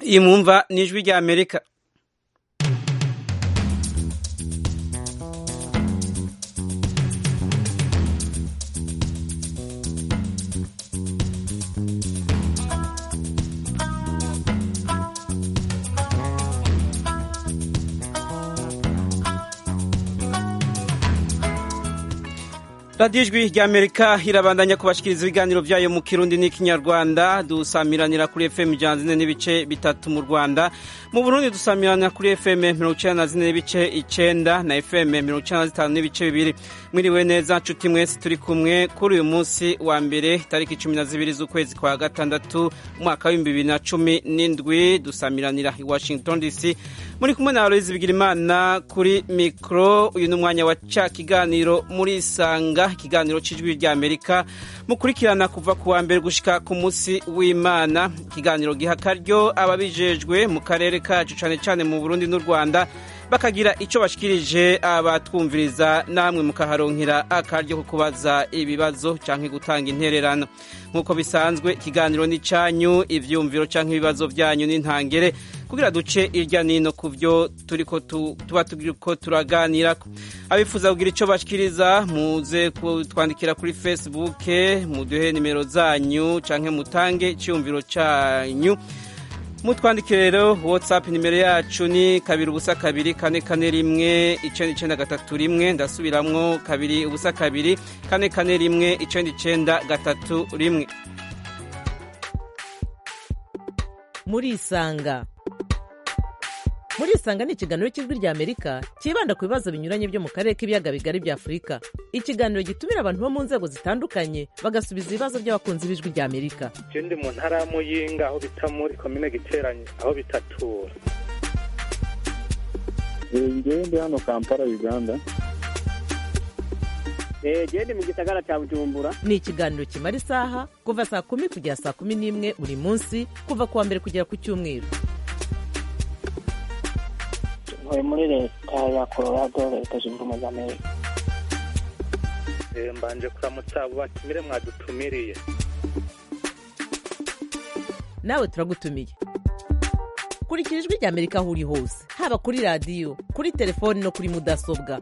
iyi mwumva ni ijwi rya amerika radiyo ijwi rya amerika irabandanya kubashikiriza ibiganiro byayo mu kirundi n'ikinyarwanda dusamiranira kuri fm ijana zine n'ibice bitatu mu rwanda mu burundi dusamiranira kuri fm mirongo icyenda na zine n'ibice icenda na fm mirongo icyenda na zitanu n'ibice bibiri mwiriwe neza nshuti mwese turi kumwe kuri uyu munsi wa mbere tariki cumi na zibiri z'ukwezi kwa gatandatu umwaka w'ibihumbi bibiri na cumi n'indwi dusamiranira i washington dc muri kumwe na aloyizi bigirimana kuri mikoro uyu ni umwanya wa ca kiganiro muri isanga ikiganiro cy'ijwi rya amerika mukurikirana kuva ku wa mbere gushika ku munsi w'imana ikiganiro giha akaryo ababijejwe mu karere kacu cyane cyane mu burundi n'u rwanda bakagira icyo bashikirije abatwumviriza namwe mukaharonkera akaryo ko kubaza ibibazo cyangwa gutanga intererano nk'uko bisanzwe ikiganiro ni cyanyu ibyumviro cyangwa ibibazo byanyu n'intangere kugira duce irya nino ku byo turiko tuba turiko turaganira abifuza kugira icyo bashikiriza muze kutwandikira kuri facebook muduhe nimero zanyu cyangwa mutange icyumviro cyanyu mutwandike rero whatsapp nimero yacu ni kabiri ubusa kabiri kane kane rimwe icenda icenda gatatu rimwe ndasubiramwo kabiri ubusa kabiri kane kane rimwe icenda icenda gatatu rimwe murisanga murisanga ni ikiganiro cy'ijwi rya amerika cyibanda ku bibazo binyuranye byo mu karere k'ibiyaga bigari bya afurika ikiganiro gitumira abantu bo mu nzego zitandukanye bagasubiza ibibazo by'abakunzi b'ijwi rya amerika je ndi mu ntara ya muyinga aho bita muri komine giteranye aho bitatura ngewe ndi hano kampala uganda gende mu gisagara cya bujumbura ni ikiganiro kimara isaha kuva saa kumi kugera saa kumi n'imwe buri munsi kuva ku wa mbere kugera ku cyumweru ntuye muri leta ya colorado leta zunze ubumwe za amerika mbanje kuramutsa abo batumire mwadutumiriye nawe turagutumiye kurikira ijwi rya amerika aho uri hose haba kuri radiyo kuri telefoni no kuri mudasobwa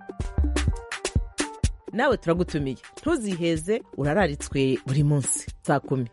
nawe turagutumiye ntuziheze urararitswe buri munsi saa kumi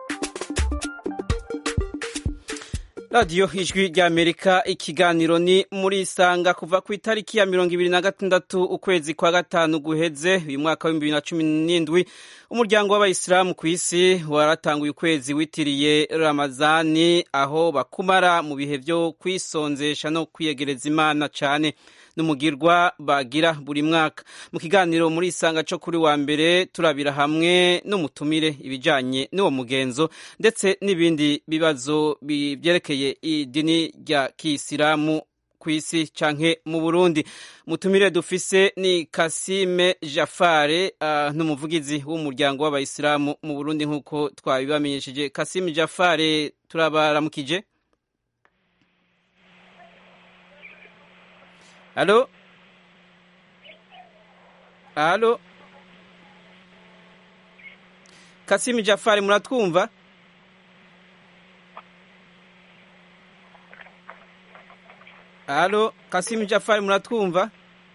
radiyo ijwi rya amerika ikiganiro ni muri isanga kuva ku itariki ya mirongo ibiri na gatandatu ukwezi kwa gatanu guheze uyu mwaka w'ibihumbi bibiri na cumi n'indwi umuryango w'abayisilamu ku isi waratanguye ukwezi witiriye ramazani aho bakumara mu bihe byo kwisonzesha no kwiyegereza imana cyane n'umugirwa bagira buri mwaka mu kiganiro muri isanga cyo kuri wa mbere turabira hamwe n'umutumire ibijyanye n'uwo mugenzo ndetse n'ibindi bibazo byerekeye idini rya kisilamu ku isi canke mu burundi mutumire dufise ni kasime jafare uh, n'umuvugizi w'umuryango w'abayisilamu mu burundi nk'uko twabibamenyesheje kasime jafare turabaramukije Alo? Alo? Kasimi Jafari muratwumva? Alo, Kasimi Jafari muratwumva?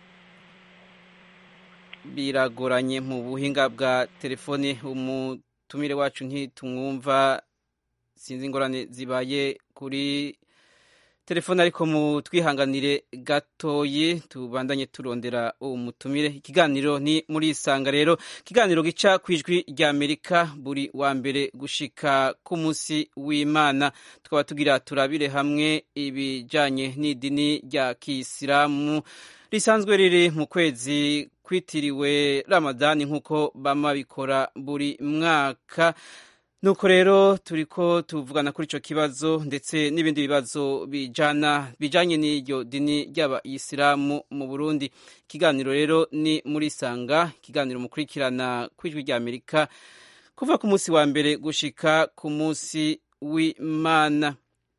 Biragoranye mu buhinga bwa telefone umutumire wacu ntitumwumva sinzi ingorane zibaye kuri telefone ariko mu twihanganire gatoyi tubandanye turondera umutumire ikiganiro ni muri isanga rero ikiganiro gica ku ijwi rya amerika buri wa mbere gushika ku munsi w'imana tukaba tugira turabire hamwe ibijyanye n'idini rya kisilamu risanzwe riri mu kwezi kwitiriwe ramadani nk'uko bama bikora buri mwaka nuko rero turiko tuvugana kuri ico kibazo ndetse n'ibindi bibazo bijana bijanye n'iryo dini ry'abayisilamu mu Burundi ikiganiro rero ni muri sanga ikiganiro mukurikirana kwijwi rya Amerika kuva ku munsi wa mbere gushika ku munsi w'Imana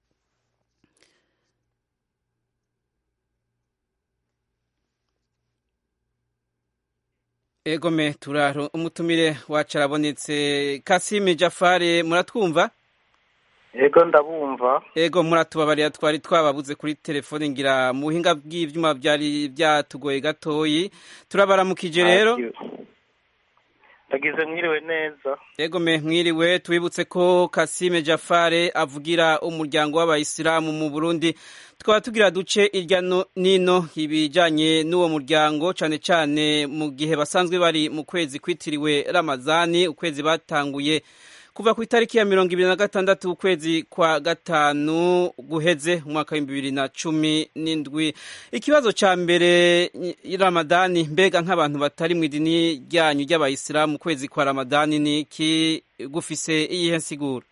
egome turaro umutumire wacu arabonetse kasime jafare muratwumva yego ndabumva ego muratubabarira twari twababuze kuri telefone ngira mu buhinga bw'ivyuma byari byatugoye gatoyi turabaramukije rero ndagize mwiriwe neza ego me mwiriwe twibutse ko Kasime Jafare avugira umuryango w'abayisilamu mu Burundi twaba tugira duce irya no nino ibijanye n'uwo muryango cane cane mu gihe basanzwe bari mu kwezi kwitiriwe Ramazani ukwezi batanguye kuva ku itariki ya mirongo ibiri na gatandatu ukwezi kwa gatanu guheze umwaka w'ibihumbi bibiri na cumi n'indwi ikibazo ca mbere ramadani mbega nk'abantu batari mu idini ryanyu ry'abayisilamu ukwezi kwa ramadani ni iki gufise iyihe nsiguro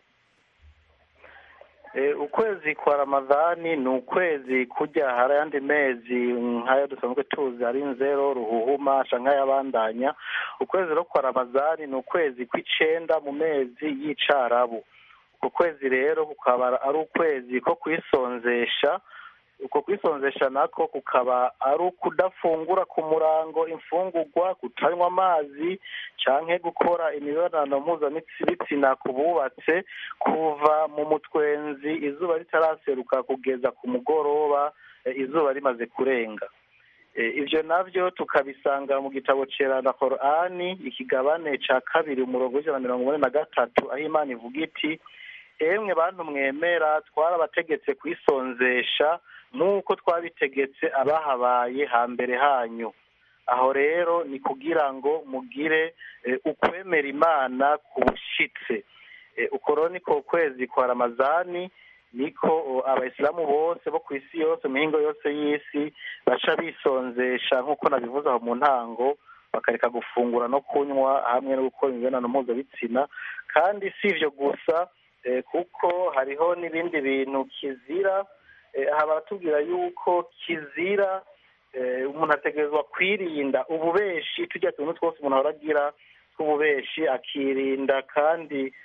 ukwezi kwa ramadani ni ukwezi kujya hari ayandi mezi nk'ayo dusanzwe tuzi hari nzero ruhuhuma canke ayabandanya ukwezi rero kwa ramadani ni ukwezi kw'icenda mu mezi y'icarabu uko kwezi rero kukaba ari ukwezi ko kwisonzesha uko kwisonzesha nako kukaba ari ukudafungura ku murango imfungurwa kutanywa amazi canke gukora imibonano mpuzabitsina ku bubatse kuva mu mutwenzi izuba ritaraseruka kugeza ku mugoroba izuba rimaze kurenga ibyo nabyo tukabisanga mu gitabo cerana korani ikigabane ca kabiri umurongo w'ijana na mirongo ine na gatatu aho imana ivuga iti emwe bantu mwemera twarabategetse kwisonzesha nk'uko twabitegetse abahabaye hambere hanyu aho rero ni kugira ngo mugire ukwemera imana ku bushitse uko rero niko kwezi kwa ramazani niko abayisilamu bose bo ku isi yose mu mihingo yose y'isi baca bisonzesha nk'uko nabivuze aho mu ntango bakareka gufungura no kunywa hamwe no gukora imibonano mpuzabitsina kandi si ibyo gusa kuko hariho n'ibindi bintu kizira aha baratubwira yuko kizira umuntu ategerezwa kwirinda ububeshi tujya tuntu twose umuntu ahora agira tw'ububeshi akirinda kandi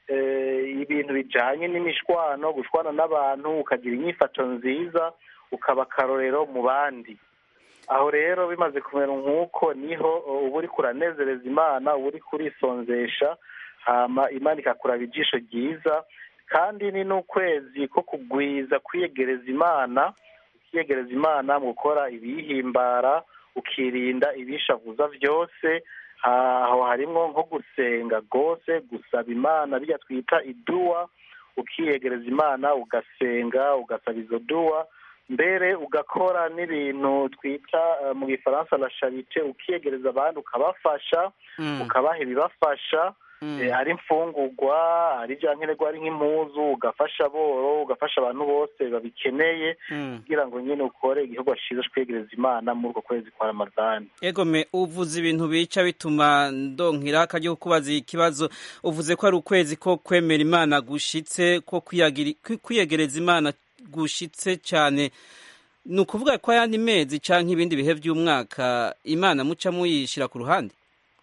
ibintu bijyanye n'imishwano gushwana n'abantu ukagira inyifato nziza ukaba akarorero mu bandi aho rero bimaze kumera nk'uko niho uba uri kuranezereza imana uba uri kurisonzesha hama imana ikakuraba ijisho ryiza kandi ni n'ukwezi ko kugwiza kwiyegereza imana ukiyegereza imana mu gukora ibiyihimbara ukirinda ibishavuza byose aho harimo nko gusenga rwose gusaba imana bijya twita iduwa ukiyegereza imana ugasenga ugasaba izo duwa mbere ugakora n'ibintu twita mu gifaransa la charite ukiyegereza abandi ukabafasha ukabaha ibibafasha ari imfungurwa ari ibya nkenerwa ari nk'impuzu ugafasha boro ugafasha abantu bose babikeneye kugira ngo nyine ukore igihugu cyiza kwegereza imana muri uko kwezi kwa ramadani egome uvuze ibintu bica bituma ndonkira akajya kukubaza ikibazo uvuze ko ari ukwezi ko kwemera imana gushitse ko kwiyegereza imana gushitse cyane ni ukuvuga ko ayandi mezi cyangwa ibindi bihe by'umwaka imana muca muyishyira ku ruhande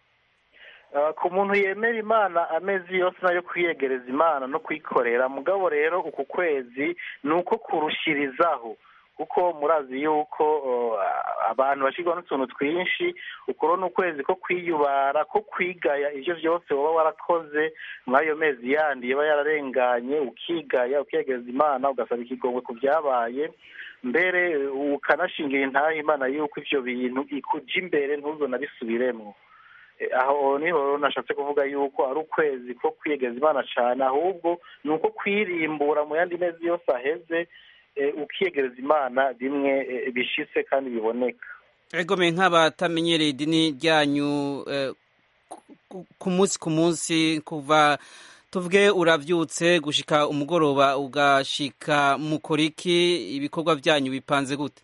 ku muntu yemera imana amezi yose nayo kwiyegereza imana no kuyikorera mugabo rero uku kwezi ni uko kurushirizaho kuko murazi yuko abantu bashyirwa n'utuntu twinshi ukuro ni ukwezi ko kwiyubara ko kwigaya ibyo byose waba warakoze muri ayo mezi yandi yaba yararenganye ukigaya ukiyegereza imana ugasaba ikigongwe ku byabaye mbere ukanashingira intahe imana yuko ibyo bintu ikuja imbere ntuzonabisubiremo aho niho nashatse kuvuga yuko ari ukwezi ko kwiyegeza imana cyane ahubwo ni uko kwirimbura mu yandi mezi yose aheze ukiyegereza imana bimwe bishitse kandi biboneka egome nk'abatamenyereye idini ryanyu ku munsi ku munsi kuva tuvuge urabyutse gushika umugoroba ugashika mukoriki ibikorwa byanyu bipanze gute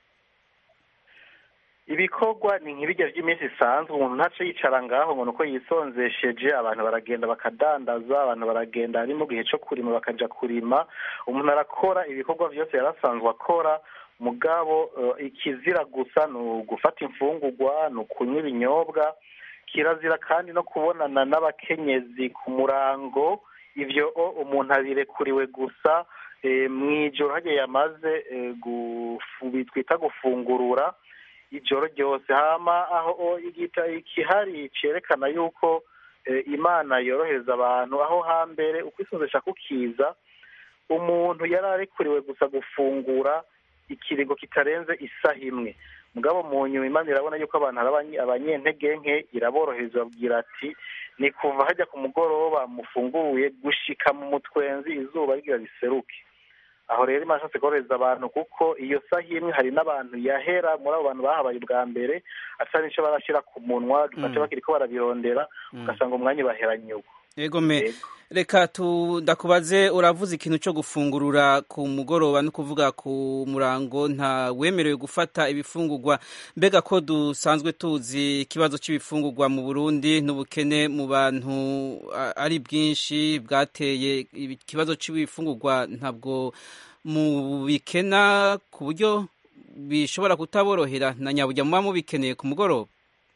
ibikorwa ni nk'ibijya by'iminsi isanzwe umuntu ntace yicara ngaho ngo uko yisonzesheje abantu baragenda bakadandaza abantu baragenda ari mu gihe cyo kurima bakaja kurima umuntu arakora ibikorwa byose yarasanzwe akora mugabo ikizira gusa ni ugufata imfungurwa ni ukunywa ibinyobwa kirazira kandi no kubonana n'abakenyezi ku murango ibyo umuntu abirekuriwe gusa mu ijoro hagiye yamaze twita gufungurura ijoro ryose hama aho ikihari cyerekana yuko imana yorohereza abantu aho hambere uko isonzesha kukiza umuntu yari arekuriwe gusa gufungura ikiringo kitarenze isaha imwe mugabo mu nyuma imana irabona yuko abantu ari abanye- abanyentege nke iraborohereza babwira ati ni kuva hajya ku mugoroba mufunguye gushika mu mutwenzi izuba rigira riseruke aho rero imana ishatse korohereza abantu kuko iyo saha imwe hari n'abantu yahera muri abo bantu bahabaye ubwa mbere atari nicyo barashyira ku munwa gace bakiriko barabirondera ugasanga umwanya ubaheranye uko yego me Yego. reka tu ndakubaze uravuze ikintu cyo gufungurura ku mugoroba no kuvuga ku murango nta wemerewe gufata ibifungurwa mbega ko dusanzwe tuzi ikibazo cy'ibifungurwa mu Burundi n'ubukene mu bantu a- ari bwinshi bwateye ikibazo cy'ibifungurwa ntabwo mu bikena ku buryo bishobora kutaborohera na nyabujya muba mubikeneye ku mugoroba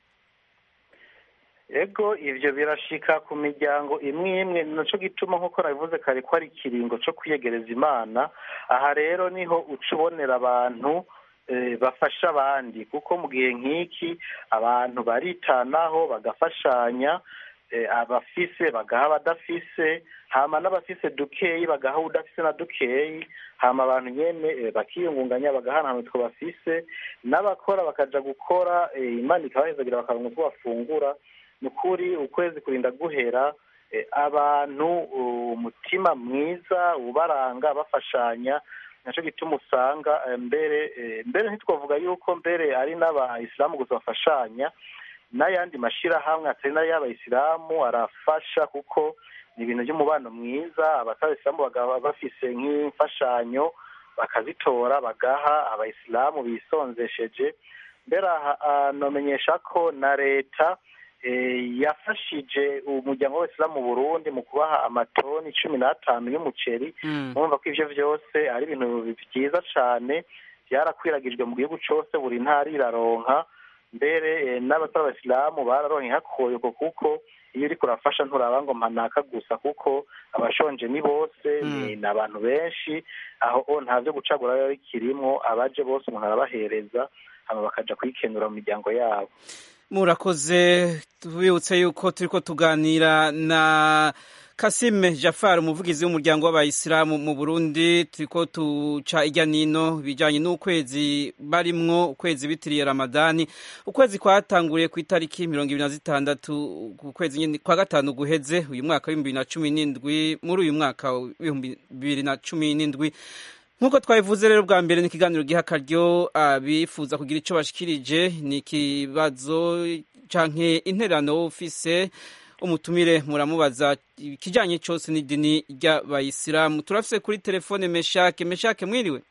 ego ivyo birashika ku miryango imwe imwe naco gituma nk'uko nabivuze kare ko ari ikiringo co kwiyegereza imana aha rero niho uca ubonera abantu eh, bafasha abandi kuko mu gihe nk'iki abantu baritanaho bagafashanya eh, abafise bagaha abadafise hama n'abafise dukeyi bagaha udafise na dukeyi hama abantu nyene eh, bakiyungunganya bagahana utwo bafise n'abakora bakaja gukora eh, imana ikabahezagira bakaronka utwo bafungura ni ukuri ukwezi kurinda guhera eh, abantu umutima mwiza ubaranga bafashanya naco gituma usanga eh, mbere eh, mbere ntitwavuga yuko mbere ari n'abayisilamu gusa bafashanya n'ayandi mashirahamwe atari n'ay'abayisilamu arafasha kuko ni ibintu by'umubano mwiza abatayisilamu bakaba bafise nk'imfashanyo bakazitora bagaha abayisilamu bisonzesheje mbere aha ah, nomenyesha ko na leta eh, yafashije umuryango w'abayisilamu mu burundi mu kubaha amatoni cumi n'atanu y'umuceri Mm. murumva ko ivyo vyose ari ibintu vyiza cane vyarakwiragijwe mu gihugu cose buri ntara iraronka mbere eh, n'abatari abasilamu bararonka ihakoyoko kuko iyo uriko urafasha nturaba ngo mpanaka gusa kuko abashonje ni bose ni ni abantu benshi aho o nta vyo gucagura biba bikirimwo abaje bose umuntu arabahereza hama bakaja kwikenura mu miryango yabo murakoze tubibutse yuko turiko tuganira na Kasime Jafar umuvugizi w'umuryango w'abayisilamu mu Burundi turiko tuca irya nino bijanye n'ukwezi barimwo ukwezi bitiriye Ramadani ukwezi kwatanguriye ku itariki mirongo ibiri na zitandatu ku kwezi nyene kwa gatanu guheze uyu mwaka w'ibihumbi bibiri na cumi n'indwi muri uyu mwaka w'ibihumbi bibiri na cumi n'indwi nk'uko twabivuze rero bwa mbere ni ikiganiro giha akaryo abifuza kugira icyo bashikirije ni ikibazo canke intererano wowe ufise umutumire muramubaza ikijanye cyose n'idini ry'abayisilamu turafise kuri telefone meshake meshake mwiriwe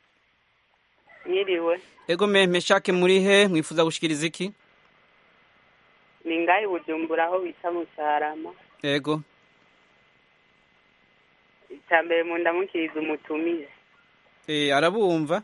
Mwiriwe ego me meshake muri he mwifuza gushikiriza iki ni ngahe bujumbura aho bita mu cyarama ego icya mbere mu ndamukiriza umutumize e, arabumva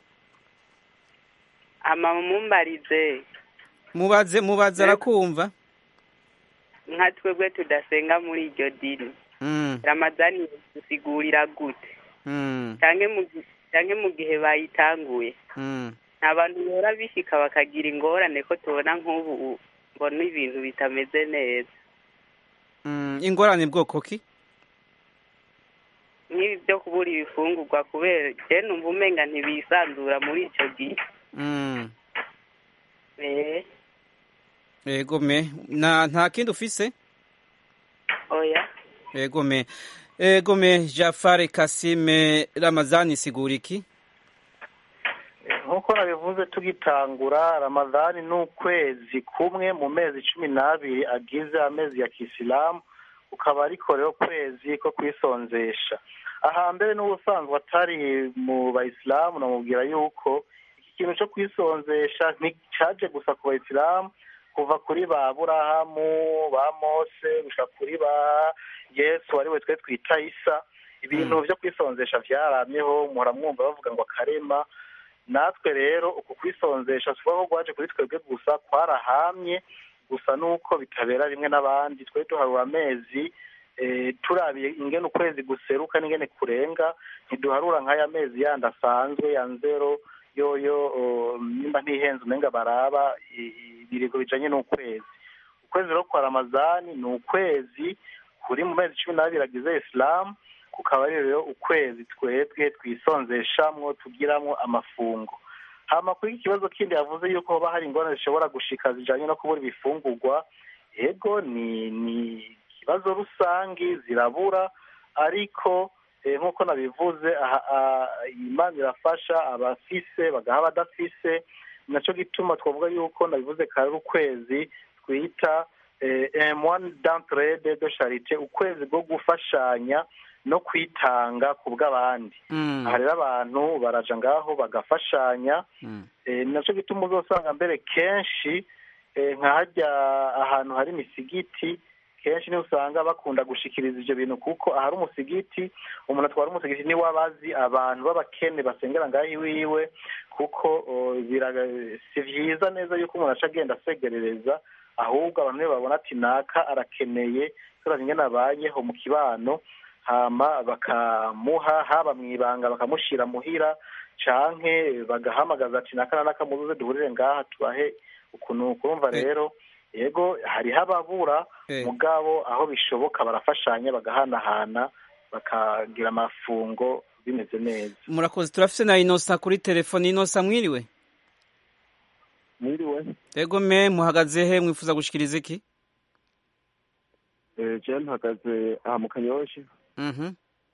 ama mumbarize mubaze mubaze arakumva nka twebwe tudasenga muri iryo dini mm, ramadani dusigurira gute mm, canke mu gi- canke mu gihe bayitanguye mm. nta bantu bora bishika bakagira ingorane ko tubona nk'ubu mbona ibintu bitameze neza Mm, ingorane bwoko ki nk'ibi byo kubura ibifungurwa kubera je numva umenga ntibisanzura muri ico gihe mm. eh ego me na nta kindi ufise oya ego me ego me Jafar Kasime Ramazani sigura iki nk'uko nabivuze tugitangura ramadani ni ukwezi kumwe mu mezi cumi n'abiri agize amezi ya kisilamu ukaba ariko rero kwezi ko kwisonzesha ahambere n'ubusanzwe atari mu bayisilamu namubwira yuko iki kintu cyo kwisonzesha nticaje gusa ku bayisilamu kuva kuri ba burahamu ba mose gushika kuri ba yesu ariwe twe twita isa ibintu byo kwisonzesha vyaramyeho muhora mwumva bavuga ngo akarema natwe rero uku kwisonzesha si ko rwaje kuri twebwe gusa kwarahamye gusa nuko bitabera rimwe n'abandi twari duharura amezi eh, turabiye ingene ukwezi guseruka n'ingene kurenga ntiduharura nk'aya mezi yandi asanzwe ya nzero yoyo oh, nimba ntihenze umenga baraba i- ibirego bijanye n'ukwezi ukwezi rero kwa ramazani ni ukwezi kuri mu mezi cumi n'abiri agize isilamu kukaba ari rero ukwezi twebwe twisonzeshamwo tugiramwo amafungo hama kuri iki kibazo kindi yavuze yuko hoba hari ingorane zishobora gushika zijanye no kubura ibifungurwa ego ni ni ikibazo rusangi zirabura ariko eh, nk'uko nabivuze aha- ah, imana irafasha abafise bagaha abadafise naco gituma twavuga yuko nabivuze kare ari ukwezi twita eh, moine d'entraide de charite ukwezi bwo gufashanya no kwitanga ku bw'abandi Mm. aha rero abantu baraja ngaho bagafashanya Mm. eh, naco gituma uzosanga mbere kenshi eh, nka harya ahantu hari imisigiti kenshi niho usanga bakunda gushikiriza ivyo bintu kuko ahari umusigiti umuntu atwara umusigiti niwe aba azi abantu b'abakene basengera ngaho iwiwe kuko oh, biraga- si vyiza neza yuko umuntu aca agenda asegerereza ahubwo abantu nibo babona ati naka arakeneye turavye ingene abayeho mu kibano hama bakamuha haba mw'ibanga bakamushira muhira canke bagahamagaza ati naka na naka muzuze duhurire ngaha tubahe ukuntu kurumva Eh. rero yego hariho ababura Eh. mugabo aho bishoboka barafashanya bagahanahana bakagira amafungo bimeze neza murakoze turafise na inosa kuri telefoni inosa mwiriwe mwiriwe ego me muhagaze he mwifuza gushikiriza iki Eh, je mpagaze aha mu kanyoshi Mhm.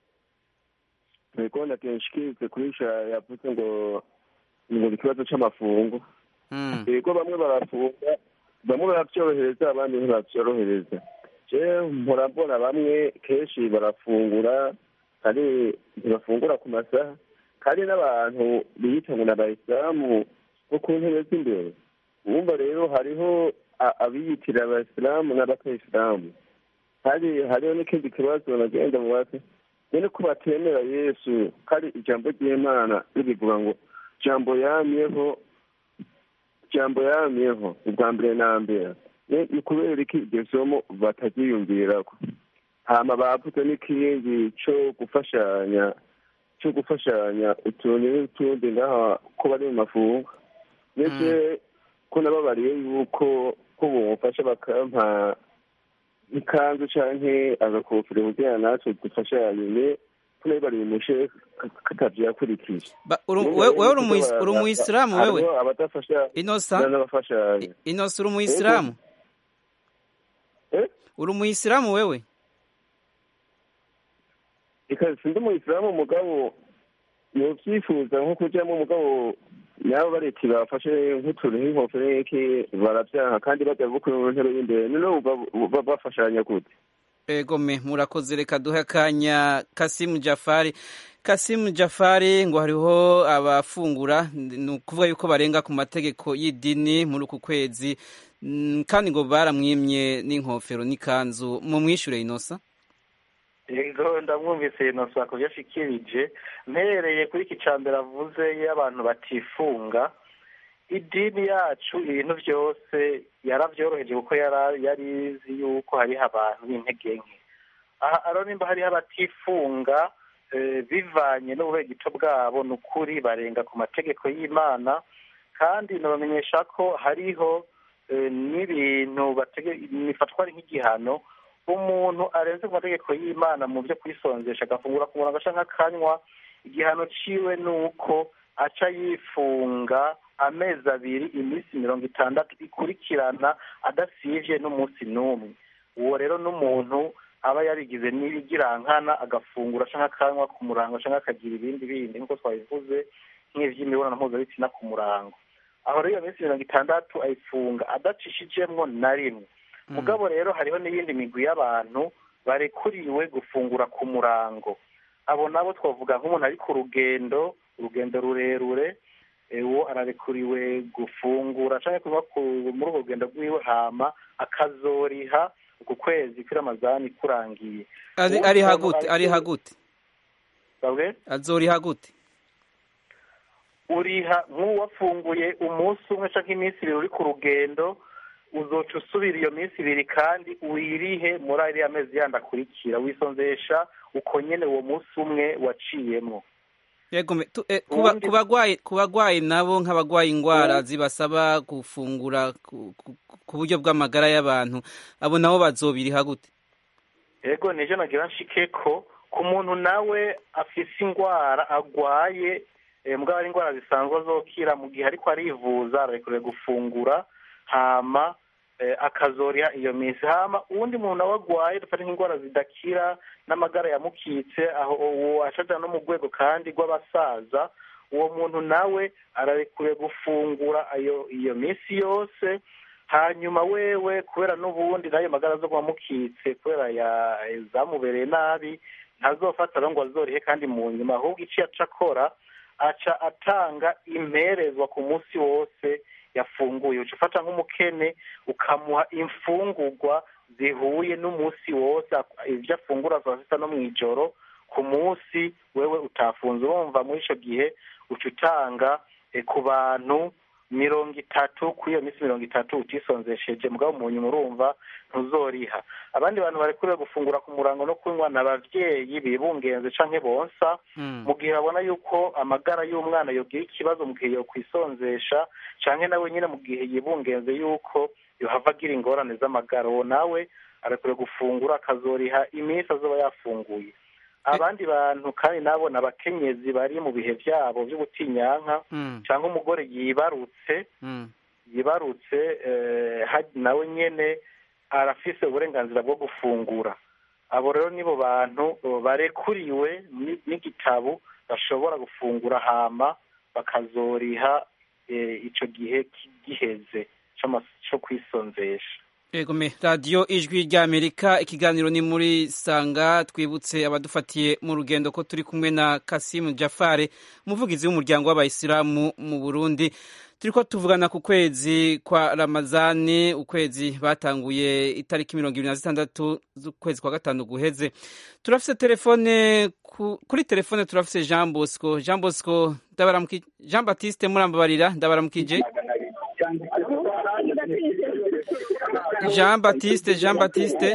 ntego nakenshikirize kurisha yavuze ngo ngo ni ikibazo c'amafungo Mm. yego bamwe barafunga bamwe baravyorohereza abandi ntibavyorohereza je mpora mbona bamwe kenshi barafungura kandi ntibafungura ku masaha kandi n'abantu biyita ngo ni abayisilamu bo ku ntebe z'imbere wumva rero hariho a- abiyitira abayisilamu n'abatayisilamu kandi hariho n'ikindi kibazo nagenda mubaze nyene ko batemera yesu kandi ijambo ry'imana ribivuga ngo jambo yamyeho jambo yamyeho ubwa mbere na mbere Ni- ni kubera iki iryo somo bataryiyumvirako hama bavuze n'ikindi co gufashanya co gufashanya utuntu n'utundi ngaha ko bari mu mafungo ndetse ko nababariye yuko ko bomufasha bakampa ikanzu canke agakofero kugira natwe dufashanye ne ko nabibariye umushe katavyo yakurikije Ba- uru- we- wewe uri umuis- uri umuyisilamu wewe hariho abadafasha inosa n'abafashanya inosa uri umuyisilamu Eh? uri umuyisilamu wewe ikaze sindi umuyisilamu mugabo yovyifuza nko kujamwo mugabo nabo bareti bafashe nk'utuntu nk'inkofero n'iki baravyanka kandi baja bukuri mu ntebe y'imbere none uba bafashanya gute ego me murakoze reka duhe akanya kasimu jafari kasimu jafari ngo hariho abafungura ni ukuvuga yuko barenga ku mategeko y'idini muri uku kwezi Mm, kandi ngo baramwimye n'inkofero n'ikanzu mu mwishure inosa yego ndamwumvise inosa ku yashikirije mpereye kuri iki ca mbere avuze iyo abantu batifunga idini yacu ibintu byose yaravyoroheje kuko yara- yari izi yuko hariho abantu b'intege nke aha aro nimba hariho abatifunga eh, bivanye n'ububegito bwabo ni ukuri barenga ku mategeko y'imana kandi nabamenyesha ko hariho eh, n'ibintu batege- bifatwa ari nk'igihano umuntu arenze ku mategeko y'imana mu byo kwisonzesha agafungura ku murango canke akanywa igihano ciwe ni uko aca yifunga amezi abiri iminsi mirongo itandatu ikurikirana adasivye n'umunsi n'umwe uwo rero n'umuntu aba yarigize n'ibigirankana agafungura canke akanywa ku murango canke akagira ibindi bindi nk'uko twabivuze nk'ivy'imibonano mpuzabitsina ku murango aho rero iyo minsi mirongo itandatu ayifunga adacishijemwo na rimwe mugabo rero hariho n'iyindi migwi y'abantu barekuriwe gufungura ku murango abo nabo twavuga nk'umuntu ari ku rugendo urugendo rurerure eh, uwo ararekuriwe gufungura canke kuba ku- muri urwo rugendo rwiwe hama akazoriha uku kwezi kw'iramazani kurangiye ari Uwo ari muntu hagute ari ariko- hagute Sabwe? azoriha gute uriha nk'uwafunguye umunsi umwe canke iminsi ibiri uri ku rugendo uzoca usubira iyo minsi ibiri kandi wirihe muri ariya mezi yandi akurikira wisonzesha uko nyene uwo munsi umwe waciyemwo Yego me- tu- eh, kuba- Ubundi- ku bagwayi ku bagwayi nabo nk'abagwaye ingwara zibasaba gufungura ku ku- ku buryo bw'amagara y'abantu abo nabo bazobiriha gute ego nije nagira nshike ko ku muntu nawe afise indwara agwaye eh, mugabo ari indwara zisanzwe azokira mu gihe ariko arivuza ararekuriwe gufungura hama eh, akazoriha iyo minsi hama uwundi muntu nawe agwaye dufate nk'indwara zidakira n'amagara yamukitse aho uwo ashaja no mu rwego kandi rw'abasaza uwo muntu nawe ararekuriwe gufungura ayo iyo minsi yose hanyuma wewe kubera n'ubundi n'ayo magara zo amukitse kubera ya zamubereye nabi ntazofata rero ngo azorihe kandi mu nyuma ahubwo icyo aca akora aca atanga imperezwa ku munsi wose yafunguye uca ufata nk'umukene ukamuha imfungurwa zihuye n'umunsi wose ibyo afungura saa sita no mu ijoro ku munsi wewe utafunze urumva muri icyo gihe uca utanga eh, ku bantu mirongo itatu kuri iyo minsi mirongo itatu utisonzesheje mugabo mu nyuma urumva ntuzoriha abandi bantu barekuriwe gufungura ku murango no kunywa ni abavyeyi bibungenze canke bonsa mu gihe babona yuko amagara y'umwana yogira ikibazo mu gihe yokwisonzesha canke nawe nyine mu gihe yibungenze yuko yohava agira ingorane z'amagara uwo nawe arekuriwe gufungura akazoriha iminsi azoba yafunguye abandi bantu kandi nabo ni abakenyezi bari mu bihe byabo by'ubutinyanka cyangwa umugore yibarutse yibarutse eh, ha- nawe nyene arafise uburenganzira bwo gufungura abo rero nibo bantu eh, barekuriwe ni- n'igitabo bashobora gufungura hama bakazoriha eh, ico gihe ki- giheze c'ama- co kwisonzesha Ego me radiyo ijwi ry'Amerika ikiganiro ni muri sanga twibutse abadufatiye mu rugendo ko turi kumwe na Kasimu Jafare umuvugizi w'umuryango w'abayisilamu mu Burundi turiko tuvugana ku kwezi kwa Ramazani ukwezi batanguye itariki mirongo ibiri na zitandatu z'ukwezi kwa gatanu guheze turafise telefone ku, kuri telefone turafise Jean Bosco Jean Bosco ndabaramukije Jean Baptiste murambabarira ndabaramukije Jean Baptiste Jean Baptiste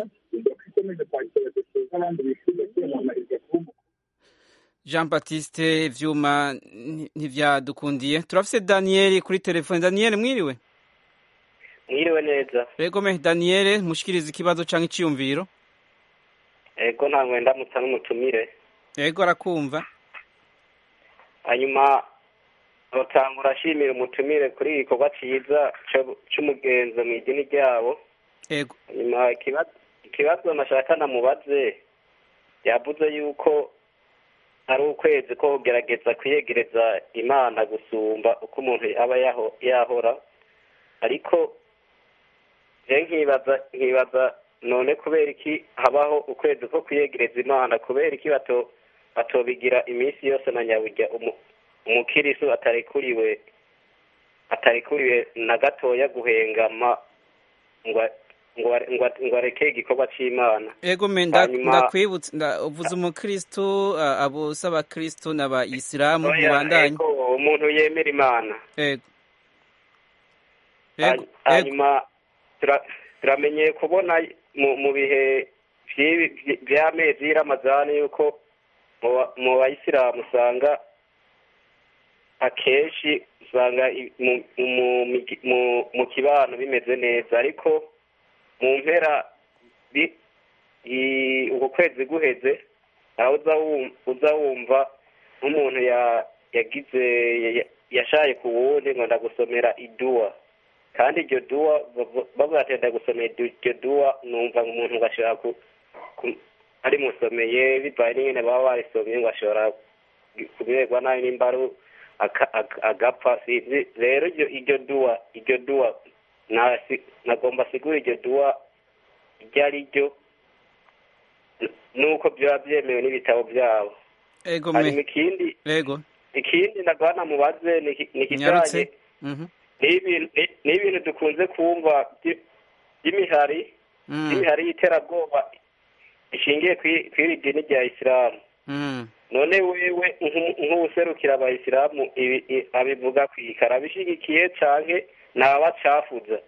Jean Baptiste vyuma nti- ntivyadukundiye turafise Daniel kuri telefone Daniel mwiriwe mwiriwe neza Ego me Daniel mushikiriza ikibazo canke iciyumviro ego nta mwenda mutsa n'umutumire Ego arakumva hanyuma rutangura ashimira umutumire kuri iki gikorwa cyiza co- c'umugenzo mu idini ryabo Ego hanyuma ikibazo ikibazo nashaka namubaze yavuze yuko ari ukwezi ko kugerageza kwiyegereza imana gusumba uko umuntu aba yaho- yahora ariko je nkibaza nkibaza none kubera iki habaho ukwezi ko kwiyegereza imana kubera iki bato batobigira iminsi yose na nyaburya umu- umukirisu atarekuriwe atarekuriwe na gatoya guhengama ngo ngo ngo ngo areke igikorwa c'imana Ego me nda- Hanyuma- ndakwibutsa nda- uvuze umukristo a- abo s'abakristo n'abayisilamu Oya, mubandanye ego, umuntu yemera imana Ego Ego Hany- hanyuma tura- turamenyeye kubona mu mu bihe vy'ibi- vy- vy'amezi y'iramazani yuko mu ba- mu bayisilamu usanga akenshi usanga i- mu- mu- migi- mu- mu kibano bimeze neza ariko mu mpera bi- i- uko kwezi guheze aho uza wum- uza wumva nk'umuntu ya- yagize ya- ya- yashaye ku wundi ngo ndagusomera iduwa kandi iryo duwa bavu- bavuga ati ndagusomera idu- iryo duwa numva umuntu ngo ashobora ku- ku- arimusomeye bivaye n'ingene baba barisomye ngo ashobora kumererwa nabi nimba ari aka- aka- agapfa sinzi rero iryo iryo duwa iryo duwa nasi- nagomba sigura iryo duwa iryo ari ryo n- nuko byaba byemewe n'ibitabo byabo Ego hanyuma me ikindi Ego ikindi nagana mubaze ni iki- ni ikijanye nyarutse Mhm n'ibintu ni- n'ibintu dukunze kumva by- by'imihari Mm. by'imihari y'iterabwoba ishingiye kwi- kw'iri dini rya isilamu Mm. none wewe nk'u- nk'uwuserukira abayisilamu ibi- i- abivuga kwika arabishigikiye canke ntabacafuza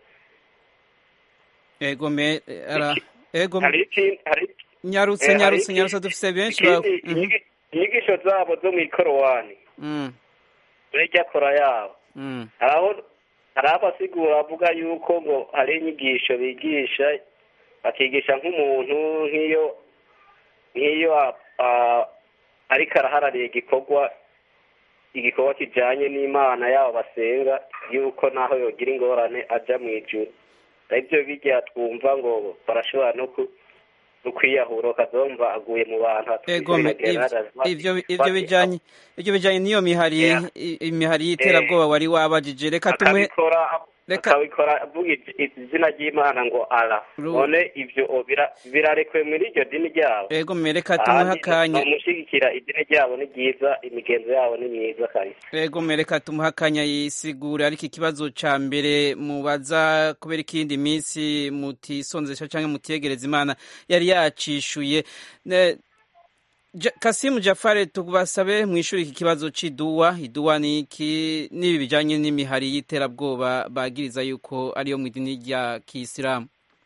Ego me ara Ego hari ikindi hari nyarutse eh, hari nyarutse iki- nyarutse dufise benshi ba ikindi Mhm. inyigi- inyigisho zabo zo mw'ikorowani Mm. rya kora yabo Mm. aho hari abasigura bavuga yuko ngo hari inyigisho bigisha bakigisha nk'umuntu nk'iyo nk'iyo a- ah, ariko araharariye igikorwa igikorwa kijanye n'imana yabo basenga yuko naho yogira ingorane aja mu ijuru aribyo bijya twumva ngo barashobora no ku no kwiyahura ukazumva aguye mu bantu ego me- ivyo- ivyo ivyo bijanye ivyo bijanye n'iyo mihari Yeah. i- imihari y'iterabwoba wari wabajije reka tumuhe akabikora reka- akabikora avuga iz- izina ry'imana ngo ara Ru- none ivyo o, bira- birarekwe muri iryo dini ryabo ego me reka tumuhe akanya bamushyigikira idini ryabo ni ryiza imigenzo yabo ni myiza kabisa ego me reka tumuhe akanya yisigure ariko ikibazo ca mbere mubaza kubera ikindi minsi mutisonzesha canke mutiyegereza imana yari yacishuye Ne- Ja- Kasimu Jafare tubasabe mwishuri iki kibazo c'iduwa iduwa ni iki n'ibi bijanye n'imihari y'iterabwoba bagiriza yuko ariyo mu idini rya Kisilamu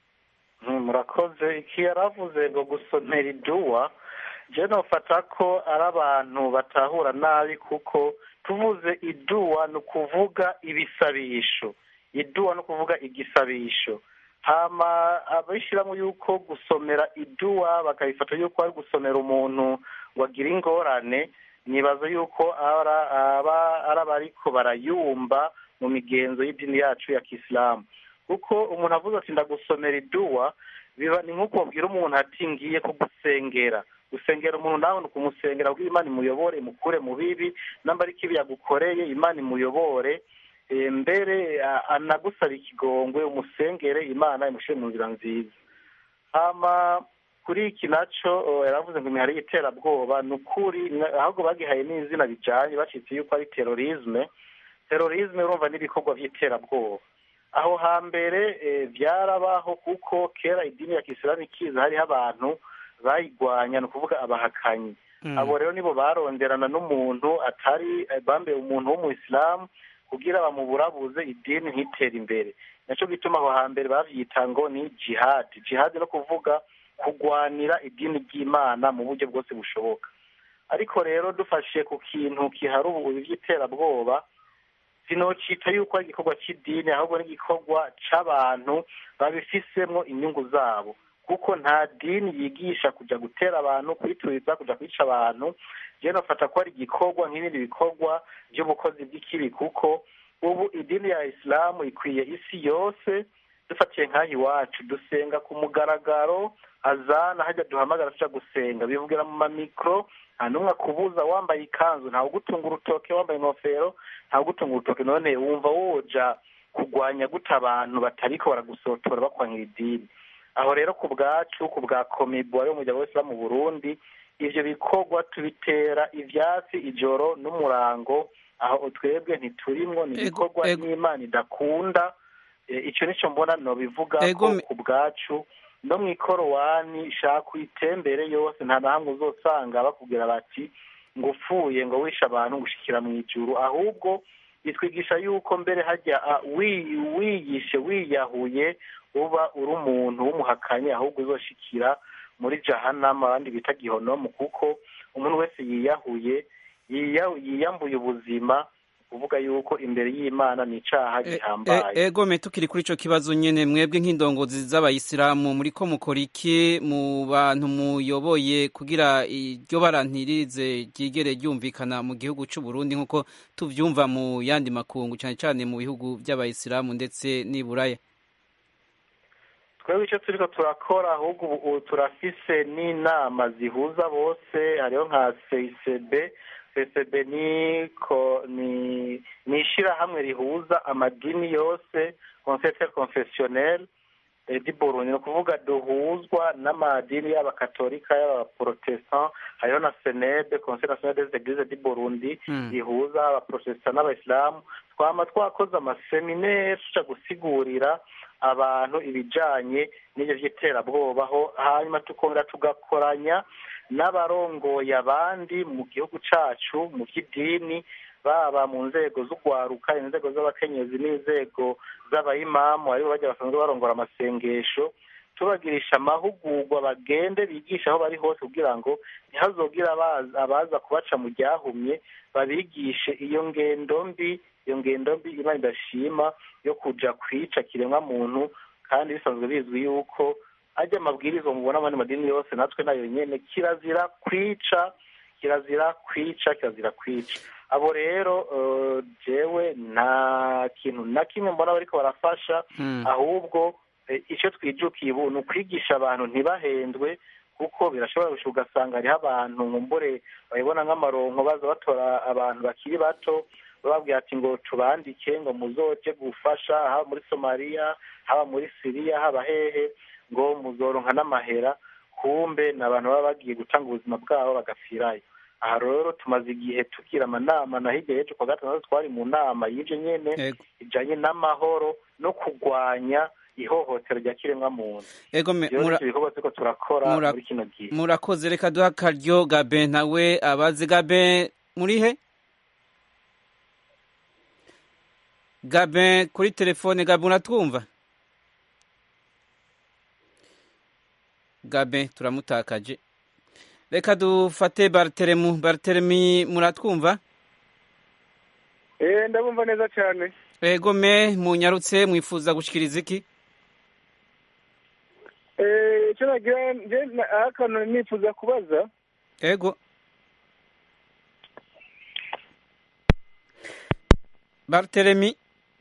Mm, murakoze iki yaravuze ngo gusomera iduwa je nofata ko ari abantu batahura nabi kuko tuvuze iduwa ni ukuvuga ibisabisho iduwa ni ukuvuga igisabisho hama abishyiramo yuko gusomera iduwa bakabifata yuko ari gusomera umuntu ngo agire ingorane nibaza yuko ara- aba ari abariko barayumva mu migenzo y'idini yacu ya kisilamu kuko umuntu avuze ati ndagusomera iduwa biba ni nk'uko babwira umuntu ati ngiye kugusengera gusengera umuntu nawe ni ukumusengera kuko imana imuyobore imukure mu bibi namba ari kibi yagukoreye imana imuyobore eh, mbere a- anagusaba ikigongwe umusengere imana imushyire mu nzira nziza hama kuri iki naco oh, yaravuze ngo imihari y'iterabwoba ni ukuri na- ahubwo bagihaye n'izina bijanye bacitse yuko ari terorisme terorisme urumva n'ibikorwa by'iterabwoba aho hambere eh, byarabaho kuko kera idini ya kisilamu ikiza hariho abantu bayigwanya ni ukuvuga abahakanyi abo rero nibo baronderana n'umuntu atari eh, bambaye umuntu w'umuyisilamu kugira bamuburabuze idini ntitere imbere naco gituma aho hambere bavyita ngo ni jihadi jihadi no kuvuga kugwanira idini ry'imana mu buryo bwose bushoboka ariko rero dufashe ku kintu kihari ubu by'iterabwoba sinocita yuko ari igikorwa cy'idini ahubwo ni igikorwa c'abantu babifisemwo inyungu zabo kuko nta dini yigisha kuja gutera abantu kwituriza kuja kwica abantu jewe nofata ko ari igikorwa nk'ibindi bikorwa by'ubukozi bw'ikibi kuko ubu idini ya isilamu ikwiye isi yose dufatiye nk'aha iwacu dusenga ku mugaragaro azana hajya duhamagara tuja gusenga bivugira mu mamikro nta n'umwe akubuza wambaye ikanzu ntawe ugutunga urutoke wambaye ingofero ntawe ugutunga urutoke none wumva woja kugwanya gute abantu batariko baragusotora bakwangira idini aho rero ku bwacu ku bwa komibu wari umuryango w'isilamu mu burundi ivyo bikorwa tubitera ivyatsi ijoro n'umurango aho twebwe ntiturimwo ni Ego- ibikorwa ego- n'imana idakunda Eh, ico nico mbona nobivuga Ego ko me- ku bwacu no mu ikorowani shaka uyitembere yose nta na hamwe uzosanga bakubwira bati ngo upfuye ngo wishe abantu gushikira mu ijuru ahubwo bitwigisha yuko mbere hajya ah, wi- wiyishe wiyahuye uba uri umuntu w'umuhakanyi ahubwo uzoshikira muri jahanama abandi bita gihonomu kuko umuntu wese yiyahuye yiya- yiyambuye ubuzima kuvuga yuko imbere y'imana ni icaha E- gihambaye e- ego me tukiri kuri ico kibazo nyene mwebwe nk'indongozi z'abayisilamu muriko mukora iki mu bantu muyoboye kugira iryo bara ntirize ryigere ryumvikana mu gihugu c'u Burundi nk'uko tuvyumva mu yandi makungu cane cane mu bihugu vy'abayisilamu ndetse n'i Buraya twebwe icyo turiko turakora ahubwo ubu ubu turafise n'inama zihuza bose hariho nka CICB CICB ni ko ni ni ishirahamwe rihuza amadini yose Conseil confessionnel eh, di Burundi ni ukuvuga duhuzwa n'amadini y'abakatolika y'abaprotestant hariho na senede Conseil national des eglises di Burundi Mm. rihuza abaprotestant n'abayisilamu twama twakoze amaseminaire tuja gusigurira abantu ibijanye n'ivyo vy'iterabwoba aho hanyuma tukongera tugakoranya n'abarongoye abandi mu gihugu cacu mu vy'idini baba mu nzego z'ugwaruka inzego z'abakenyezi n'inzego z'abayimamu aribo bajya basanzwe barongora amasengesho tubagirisha amahugurwa bagende bigisha aho bari hose kugira ngo ntihazogire abaza abaza kubaca mu ryahumye babigishe iyo ngendo mbi iyo ngendo mbi imana idashima yo kuja kwica kiremwa muntu kandi bisanzwe bizwi yuko ajya amabwiriza mubona mu madini yose natwe nayo nyene kirazira kwica kirazira kwica kirazira kwica abo rero jewe nta kintu na kimwe mbona bariko barafasha ahubwo icyo twijukiye ubu ni ukwigisha abantu ntibahendwe kuko birashobora gusha ugasanga hariho abantu nkumbure babibona nk'amaronko baza batora abantu bakiri bato bababwira ati ngo tubandike ngo muzoje gufasha haba muri somaliya haba muri siriya haba hehe ngo muzoronka n'amahera kumbe ni abantu baba bagiye gutanga ubuzima bwabo bagapfirayo aha rero tumaze igihe tugira amanama na hirya y'ejo kwa gatandatu twari mu nama y'ibyo nyene ijanye n'amahoro no kurwanya ihohotero rya kiremwamuntu ibikorwa turiko turakora muri kino gihe murakoze reka duha akaryo gabe nawe abazi gabe muri he gabe kuri telefone gabe uratwumva gabe turamutakaje reka dufate bariteremu bariteremi muratwumva eh ndabumva neza cyane ego me munyarutse mwifuza gushikiriza iki eh icyo nagira nje akantu nifuza kubaza ego bariteremi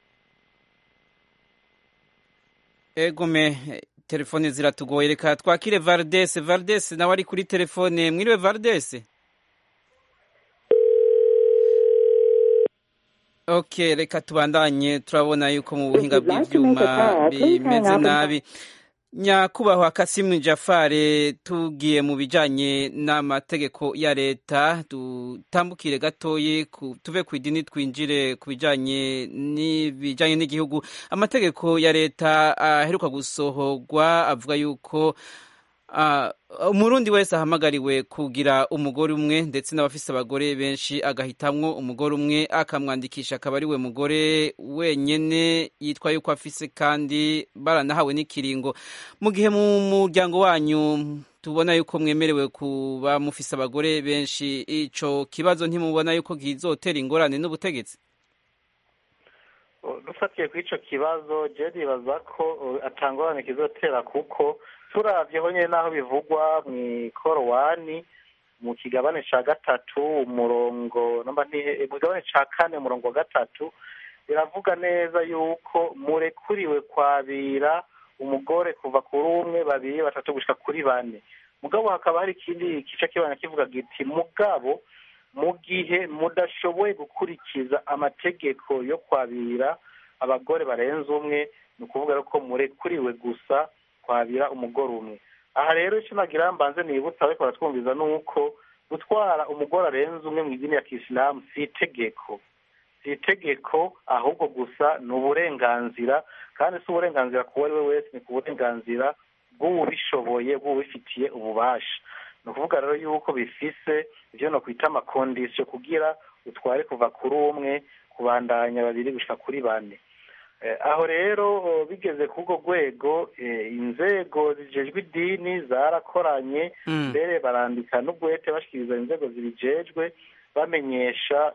ego me telefone ziratugoye reka twakire Valdese Valdese nawe ari kuri telefone mwiriwe Valdese ok reka tubandanye turabona yuko mu buhinga bw'ibyuma bimeze nabi nyakubahwa kasimu jafare tugiye mu bijyanye n'amategeko ya leta dutambukire gatoye tuve ku idini twinjire ku bijyanye n'ibijyanye n'igihugu amategeko ya leta aheruka gusohorwa avuga yuko umurundi wese ahamagariwe kugira umugore umwe ndetse n'abafise abagore benshi agahitamwo umugore umwe akamwandikisha akaba ari we mugore wenyene yitwa yuko afise kandi baranahawe n'ikiringo mu gihe mu muryango wanyu tubona yuko mwemerewe kuba mufise abagore benshi ico kibazo ntimubona yuko kizotera ingorane n'ubutegetsi dufatiye kuri ico kibazo je nibaza ko atangorane kizotera kuko turavyeho nyene naho bivugwa mw'ikorowani mu kigabane ca gatatu umurongo namba mu kigabane ca kane umurongo wa gatatu biravuga neza yuko murekuriwe kwabira umugore kuva kuri umwe babiri batatu gushika kuri bane mugabo hakaba hari ikindi gice kibana kivuga giti mugabo mu gihe mudashoboye gukurikiza amategeko yo kwabira abagore barenze umwe ni ukuvuga ko murekuriwe gusa kwabira umugore umwe aha rero icyo nagira mbanze nibutsa ariko baratwumviza ni uko gutwara umugore arenze umwe mu idini ya kisilamu si itegeko si itegeko ahubwo gusa ni uburenganzira kandi si uburenganzira ku uwo ari we wese ni ku burenganzira bw'uwubishoboye bw'uwubifitiye ububasha ni ukuvuga rero yuko bifise ibyo no kwita amakondisiyo kugira utware kuva kuri umwe kubandanya babiri gushika kuri bane aho rero bigeze ku urwo rwego inzego zijejwe idini zarakoranye mbere barandika n'ubwete bashikiriza inzego zibijejwe bamenyesha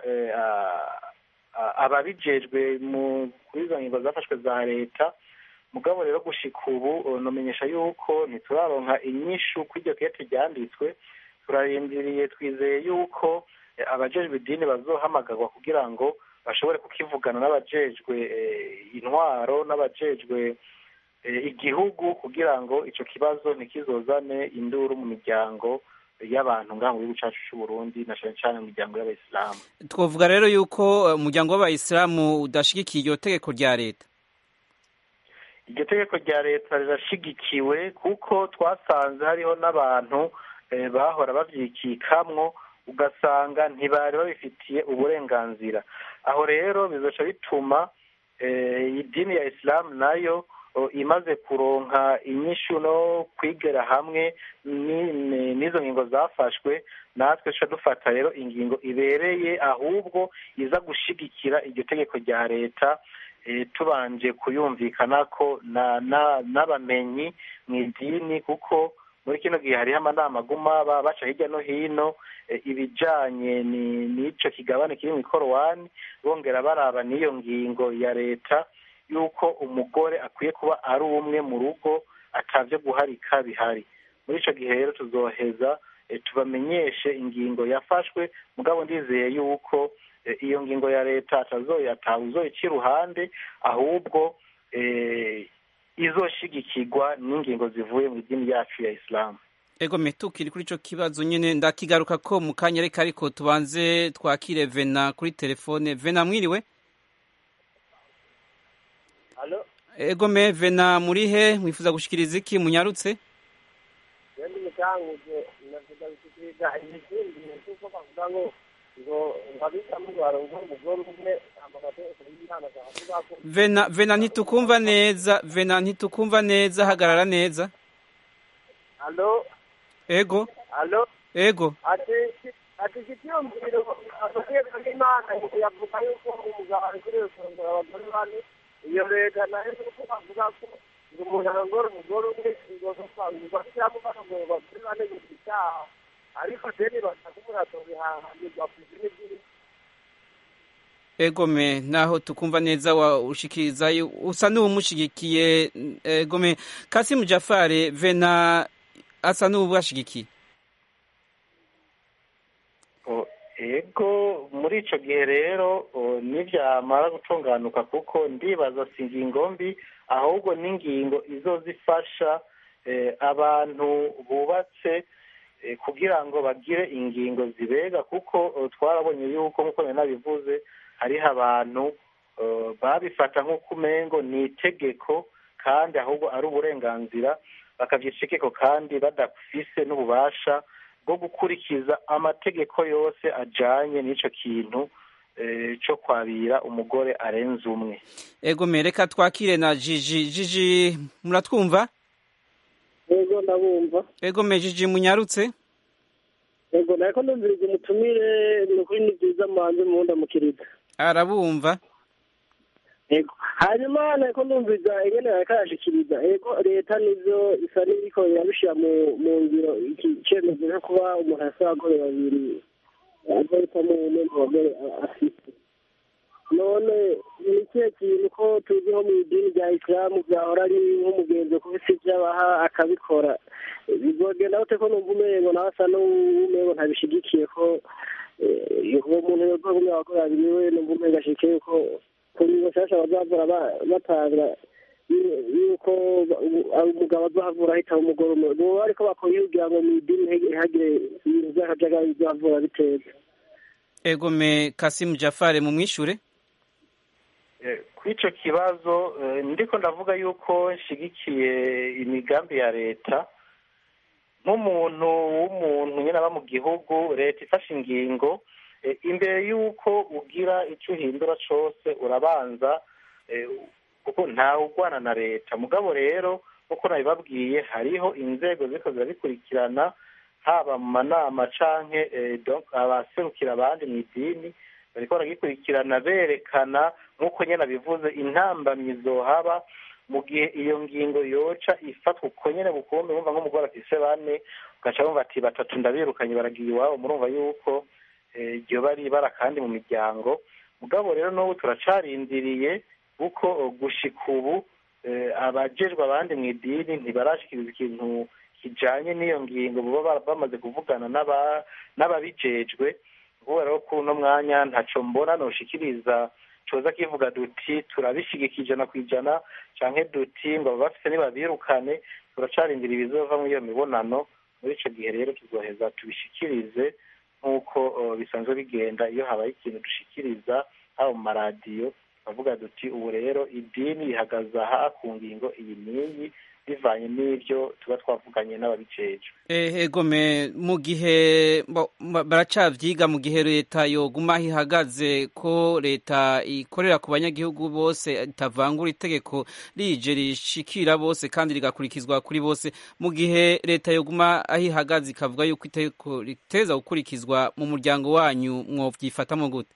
ababijejwe kuri izo ngingo zafashwe za leta mugabo rero gushika ubu numenyesha yuko ntituraronka inyishu kuri iryo kete ryanditswe turarindiriye twizeye yuko abajejwe idini bazohamagarwa kugira ngo bashobore kukivugana n'abajejwe intwaro n'abajejwe igihugu kugira ngo ico kibazo ntikizozane induru mu miryango y'abantu ngaha mu gihugu cacu c'uburundi na cane cane mu miryango y'abayisilamu twovuga rero yuko umuryango w'abayisilamu udashigikiye iryo tegeko rya leta iryo tegeko rya leta rirashigikiwe kuko twasanze hariho n'abantu bahora babyikikamwo ugasanga ntibari babifitiye uburenganzira aho rero bizoca bituma idini ya isilamu nayo imaze kuronka inyishu no kwigera hamwe n'izo ngingo zafashwe natwe duca dufata rero ingingo ibereye ahubwo iza gushigikira iryo tegeko rya leta tubanje kuyumvikana ko n'abamenyi mu idini kuko muri kino gihe hariho amanama aguma baca hirya no hino ibijanye n'ico kigabane kiri mu ikorowani bongera baraba n'iyo ngingo ya leta yuko umugore akwiye kuba ari umwe mu rugo atavyo guharika bihari muri ico gihe rero tuzoheza tubamenyeshe ingingo yafashwe mugabo ndizeye yuko iyo ngingo ya leta atawuzoyica iruhande ahubwo izoshigikirwa n'ingingo zivuye mu idini yacu ya isilamu ego metukiri kuri ico kibazo nyene ndakigaruka ko mu kanya reka ariko tubanze twakire vena kuri telefone vena mwiriwe ego me vena muri he mwifuza gushikiriza iki munyarutse ndi mutanguje navuga gushikiriza ibikindi kuko bavuga ngo ngo ngabitamo barongo umugore umwe amategeko y'Imana avuga ko vena vena ntitukumva neza vena ntitukumva neza hagarara neza Allo ego allo ego ati ati kitiyumviro amategeko y'Imana yavuga yuko umugabo ari kuri kurongora abagore bane iyo leta nayo kuko bavuga ko ngo umuntu arongora umugore umwe ngo bashyiramo barongora abagore bane ngo icyaha ariko deni basakubura tubihahanirwa ku izina ry'iri egome naho tukumva neza wa ushikiriza usa n'uwumushigikiye egome Kasimu Jafare vena asa n'uwubashigikiye ego muri ico gihe rero nivyamara gutunganuka kuko ndibaza si ingingo mbi ahubwo n'ingingo izozifasha abantu bubatse kugira ngo bagire ingingo zibega kuko twarabonye yuko nk'uko nari nabivuze hariho abantu babifata nk'uko umengo ni itegeko kandi ahubwo ari uburenganzira bakabyita itegeko kandi badafise n'ububasha bwo gukurikiza amategeko yose ajanye n'ico kintu cyo kwabira umugore arenze umwe ego mereka twakire na jiji jiji muratwumva ego ndabumva ego me jiji munyarutse ego nariko ndumviriza umutumire ni ukuri ni byiza muhanze muhundamukiriza arabumva ego hanyuma nariko ndumviriza ingene yariko arashikiriza ego leta nivyo isa n'iriko irabishira mu mu ngiro iki cemezo co kuba umuntu afise abagore babiri azohitamo umwe mu bagore afise none ni ikihe kintu ko tuzi nko mu idini rya isilamu vyahora ari nk'umugenzi kubisa ivyo abaha akabikora bizogenda gute ko numva umengo nawe asa n'umengo ntabishigikiye ko uwo muntu yozogumya abagore babiri we numva umengo ashikiye yuko ku ngingo nshasha bazavura batanga yuko umugabo azohavura ahitamo umugore umwe boba ariko bakoye kugira ngo mu idini ntihagire ibintu vy'akajagari bizavura biteza egome Kasimu Jafare mu mwishure kuri icyo kibazo ndiko ndavuga yuko nshyigikiye imigambi ya leta nk'umuntu w'umuntu nyine aba mu gihugu leta ifashe ingingo imbere y'uko ugira icyo uhindura cyose urabanza kuko ntawe ugwana na leta mugabo rero nk'uko nabibabwiye hariho inzego ziko zirabikurikirana haba mu manama canke abaserukira abandi mu idini bariko baragikurikirana berekana nk'uko nyine abivuze intambamyi zohaba mu gihe iyo ngingo yoca ifatwa uko nyine bukumbi wumva nk'umugore afise bane ugaca wumva ati batatu ndabirukanye baragiye iwabo murumva yuko iryo bari ibara kandi mu miryango mugabo rero n'ubu turacarindiriye kuko gushika ubu abajejwe abandi mu idini ntibarashikiriza ikintu kijanye n'iyo ngingo baba bamaze kuvugana n'ababijejwe kubera ko kuri uno mwanya ntaco mbona noshikiriza coza kivuga duti turabishigika ijana ku ijana canke duti ngo aba bafise nibabirukane turacarindira ibizova muri iyo mibonano muri ico gihe rero tuzoheza tubishikirize nk'uko bisanzwe bigenda iyo habaye ikintu dushikiriza haba mu maradiyo bavuga duti ubu rero idini rihagaze aha ku ngingo iyi n'iyi bivanye n'ibyo tuba twavuganye n'ababijejwe egome mu gihe baracavyiga mu gihe leta yoguma aho ihagaze ko leta ikorera ku banyagihugu bose itavangura itegeko rije rishikira bose kandi rigakurikizwa kuri bose mu gihe leta yoguma aho ihagaze ikavuga yuko itegeko riteza gukurikizwa mu muryango wanyu mwovyifatamo gute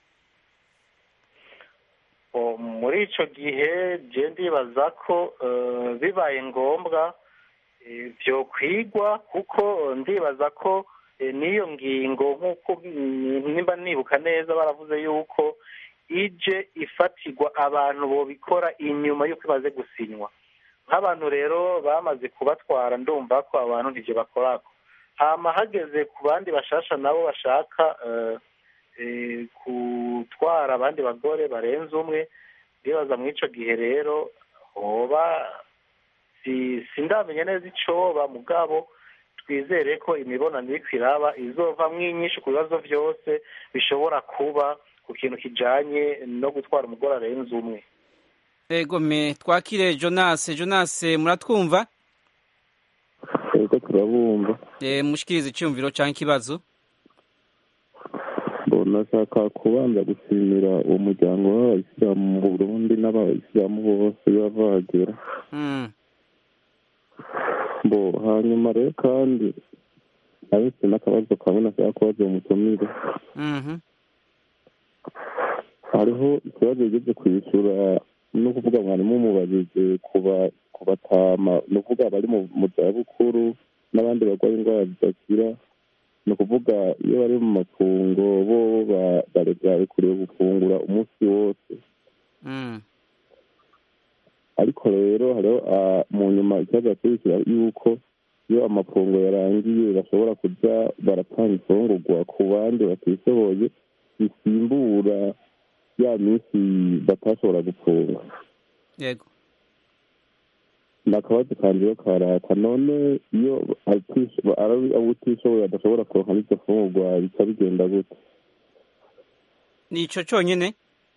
muri ico gihe je ndibaza ko bibaye ngombwa vyokwigwa kuko ndibaza ko n'iyo ngingo nk'uko nimba nibuka neza baravuze yuko ije ifatirwa abantu bobikora inyuma y'uko imaze gusinywa nk'abantu rero bamaze kubatwara ndumva ko abantu ntibyo bakorako hama hageze ku bandi bashasha nabo bashaka gutwara abandi bagore barenze umwe ndibaza muri icyo gihe rero hoba sindamenya neza icoba mugabo twizere ko imibonano iri kwiraba izovamwo inyinshi ku bibazo byose bishobora kuba ku kintu kijanye no gutwara umugore arenze umwe ego me twakire jonas jonas muratwumva ego turabumva mushikiriza icyumviro cyangwa ikibazo nashaka kubanza gushimira uwo muryango w'abayisilamu mu burundi n'abayisilamu bose bava bahagera bo hanyuma rero kandi abese n'akabazo kamwe nashaka kubaza uwo mutumire hariho ikibazo yigeze kwishyura no kuvuga mwarimu umubajije ku batama ni ukuvuga bari mu zabukuru n'abandi barwaye indwara zidakira ni ukuvuga iyo bari mu mafungo bo barekuriwe gufungura umunsi wose ariko rero hariho mu nyuma ikibazo yakurikira yuko iyo amafungo yarangiye bashobora kujya baratanga ifungurwa ku bandi batishoboye bisimbura ya minsi batashobora gufunga yego ni akabazo kanjyeho karaka none iyo utishoboye adashobora kuronka n'iryo fungurwa bica bigenda gute ni icyo cyonyine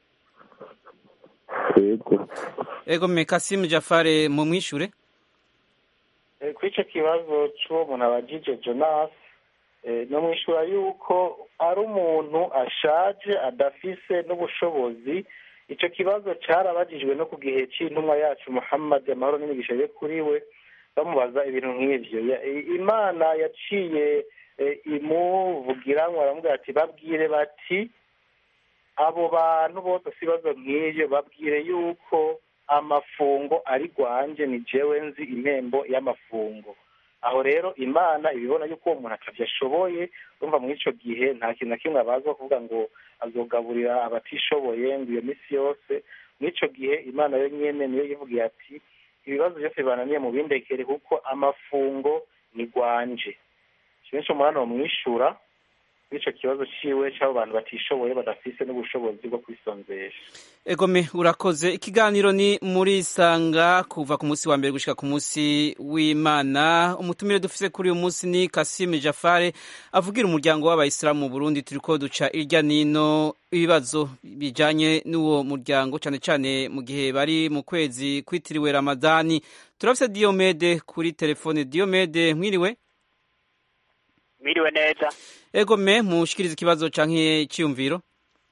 yego ego mekasimu jafare mu mwishure kuri icyo kibazo cy'uwo muntu abajije jonas no mwishura yuko ari umuntu ashaje adafise n'ubushobozi icyo kibazo cyarabagijwe no ku gihe cy'intumwa yacu muhammad amahoro n'imigisha ye kuri we bamubaza ibintu nk'ibyo imana yaciye imuvugira ngo aramubwira ati babwire bati abo bantu bose si ibibazo nk'ibyo babwire yuko amafungo ari rwanje ni jewe nzi impembo y'amafungo aho rero imana ibibona yuko uwo muntu atabyashoboye urumva muri icyo gihe nta kintu na kimwe abazwa kuvuga ngo azogaburira abatishoboye ngo iyo minsi yose muri icyo gihe imana yo nyine niyo yivugiye ati ibibazo byose bibananiye mu bindekere kuko amafungo ni rwanje kenshi umuntu bamwishyura icyo kibazo cyiwe cy'abo bantu batishoboye badafise n'ubushobozi bwo kwisonzesha egome urakoze ikiganiro ni muri sanga kuva ku munsi wa mbere gushyika ku munsi w'imana umutumire dufise kuri uyu munsi ni kasime jafare avugira umuryango w'abayisilamu mu burundi turi ko duca irya nino ibibazo bijyanye n'uwo muryango cyane cyane mu gihe bari mu kwezi kwitiriwe ramadani turafise diyomede kuri telefone diyomede mwiriwe mwiriwe neza ego me mushikiriza ikibazo canke cyiyumviro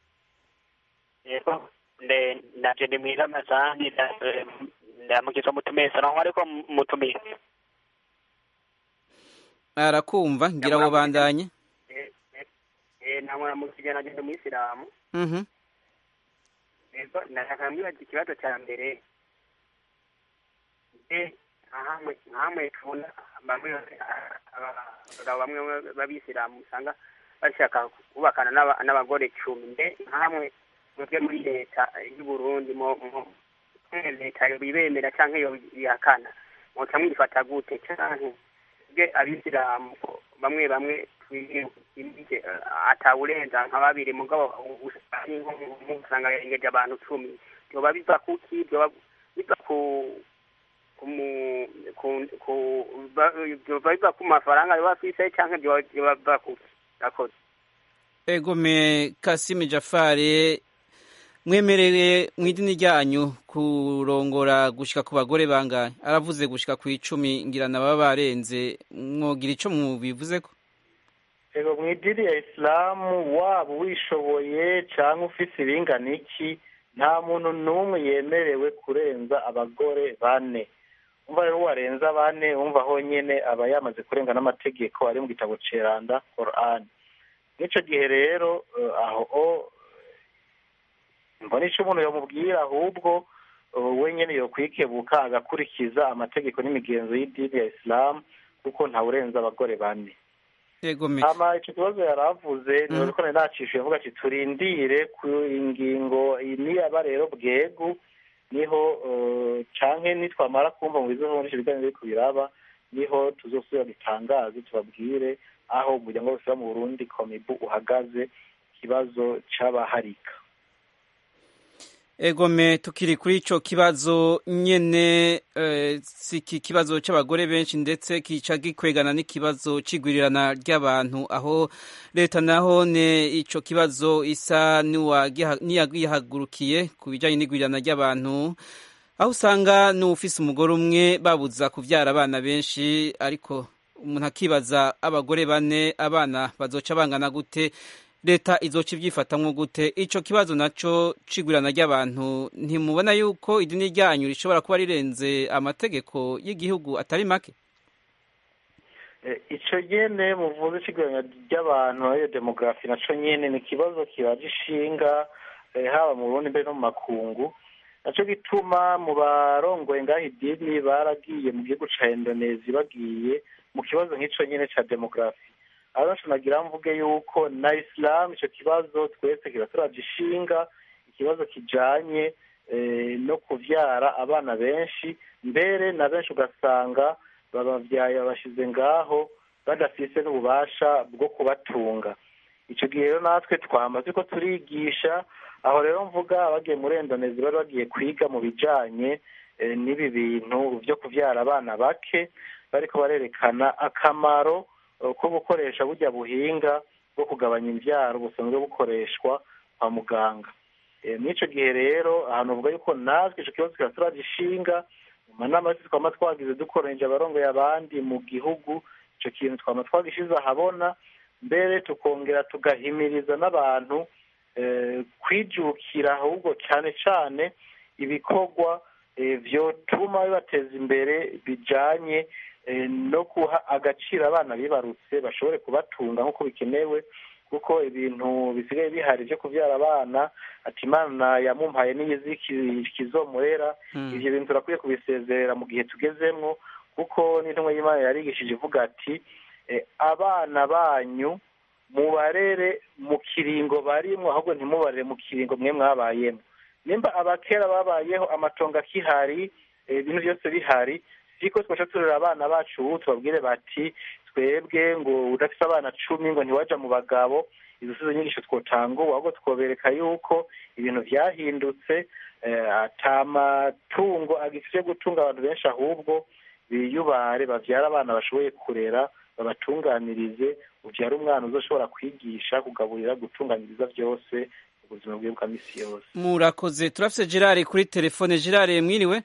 yego nde naje ndi mwiza amazani ndamugiza mutumiye salamu ariko mutumiye arakumva ngira ngo bandanye namwe mukijya naje ndi umuyisilamu mhm yego ndashaka mwibaza ikibazo cya mbere nkamwe nkamwe tubona bamwe abagabo bamwe b'abisilamu usanga bashaka kubakana n'abagore cumi mbe nkamwe mwebwe muri leta y'u Burundi leta bibemera cyangwa iyo bihakana muca mwifata gute canke bwe abisilamu bamwe bamwe atawurenza nka babiri mugabo usanga yarengeje abantu cumi vyoba biva kuki vyoba biva ku biva ku mafaranga biba afise canke biba kuki akoze ego me kasime jafare mwemerere mu idini ryanyu kurongora gushika ku bagore bangahe aravuze gushika ku icumi ngira na baba barenze mwogira ico mubivuzeko ego mu idini ya isilamu waba wishoboye cyangwa ufise ibingana iki nta muntu n'umwe yemerewe kurenza abagore bane umva rero warenza bane wumva honyine aba yamaze kurenga n'amategeko ari mu gitabo ceranda Quran n'icyo gihe rero aho mbona icyo umuntu yamubwira ahubwo wenyine yokwikebuka agakurikiza amategeko n'imigenzo y'idini ya isilamu kuko ntawurenza abagore bane hama icyo kibazo yari avuze ni ko nari nacishuye mvuga ati turindire ku ingingo niyaba rero bwegu niho eh, canke nitwamara kumva mu bizo muri ivyo biganiro biriko biraba niho tuzosubira dutangaze tubabwire aho umuryango wose wo mu burundi komibu uhagaze ikibazo c'abaharika egome tukiri kuri ico kibazo nyene eh, si iki kibazo c'abagore benshi ndetse kica gikwegana n'ikibazo c'igwirirana ry'abantu aho leta naho ne ico kibazo isa niwagiha- niyagihagurukiye ku bijanye n'igwirirana ry'abantu aho usanga n'ufise umugore umwe babuza kuvyara abana benshi ariko umuntu akibaza abagore bane abana bazoca bangana gute leta izoca ibyifatamwo gute ico kibazo naco cigwirana ry'abantu ntimubona yuko idini ryanyu rishobora kuba rirenze amategeko y'igihugu atari make Eh, ico nyene muvuze c'igabanya ry'abantu ariyo demografi naco nyene ni ikibazo kibaje ishinga eh, haba mu Burundi mbere no mu makungu naco gituma mu barongoye ngaho idini baragiye mu gihugu ca Indonesia bagiye mu kibazo nk'ico nyene ca demografi aho naco nagira mvuge yuko na Islam ico kibazo twese kiraturaje ishinga ikibazo kijanye eh, no kuvyara abana benshi mbere na benshi ugasanga babavyaye babashize ngaho badafise n'ububasha bwo kubatunga ico gihe rero natwe twama turiko turigisha aho rero mvuga abagiye muri Indonesia bari bagiye kwiga mu bijanye eh, n'ibi bintu vyo kuvyara abana bake bariko barerekana akamaro eh, ko gukoresha burya buhinga bwo kugabanya imvyaro busanzwe bukoreshwa kwa muganga Eh, mw'ico gihe rero ahantu uvuga yuko natwe ico kibazo kiraturagishinga mu manama yose twama twagize dukoranije abarongoye abandi mu gihugu ico kintu twama twagishize ahabona mbere tukongera tugahimiriza n'abantu eh, kwijukira ahubwo cane cane ibikorwa eh, vyotuma bibateza imbere bijanye eh, no guha agaciro abana bibarutse bashobore kubatunga nk'uko bikenewe kuko ibintu bisigaye bihari vyo kuvyara abana ati imana yamumpaye n'iyizi ki- kizomurera ivyo bintu turakwiye kubisezerera mu gihe tugezemwo kuko n'intumwa y'imana yarigishije ivuga ati eh, abana banyu mubarere mu kiringo barimwo ahubwo ntimubarere mu kiringo mwe mwabayemo nimba abakera babayeho amatongo akihari eh, ibintu byose bihari siko twaca turera abana bacu ubu tubabwire bati twebwe ngo udafise abana cumi ngo ntiwaja mu bagabo izo sizo nyigisho twotanga ubu ahubwo twobereka yuko ibintu vyahindutse eh, ata matungo agifise gutunga abantu benshi ahubwo biyubare bavyara abana bashoboye kurera babatunganirize uvyara umwana uzoshobora kwigisha kugaburira gutunganiriza vyose ubuzima bwiwe bwa misi yose murakoze turafise gerard kuri telefone gerard mwiriwe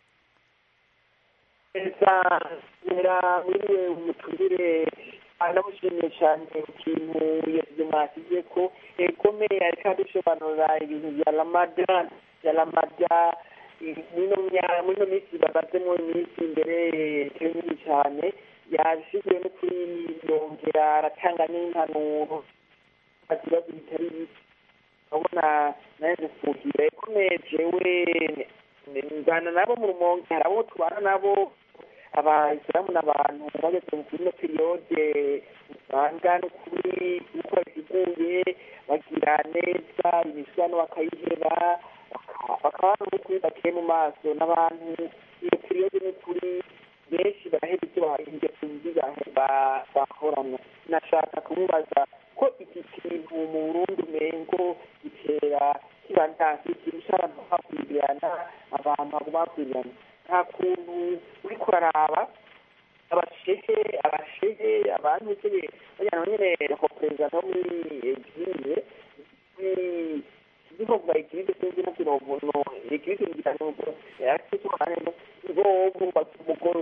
neza nera mwiriwe umutumire anamushimiye cyane ikintu yasize mwasize ko egome ariko adusobanurira ibintu bya ramadan bya ramada mino mino minsi babazemo iminsi imbere nini cyane yabishyize no kuri yongera aratanga n'impanuro ibibazo bitari bike urabona naje fuhira ekomeye jewe ngana nabo mu rumonge hari abo tubana nabo abayisilamu n'abantu bageze mu kuri ino periyode usanga n'ukuri uko babiteguye bagira neza imisano bakayiheba bakaba n'ukuri bakeye mu maso n'abantu iyo periyode n'ukuri benshi baraheba ibyo ingeso mbi bahorana nashaka kumubaza ko iki kintu mu burundi umengo gitera kiba nta kirusha abantu bakwibirana abantu baguma bakwibirana nta kuntu uri kuraraba abashehe abashehe abantu nyine bajyana nyine ko perezida no muri egirize ndiko kuva egirize sinzi no kirovuno egirize ngira nuko yakisi umwana no bobo bakumugoro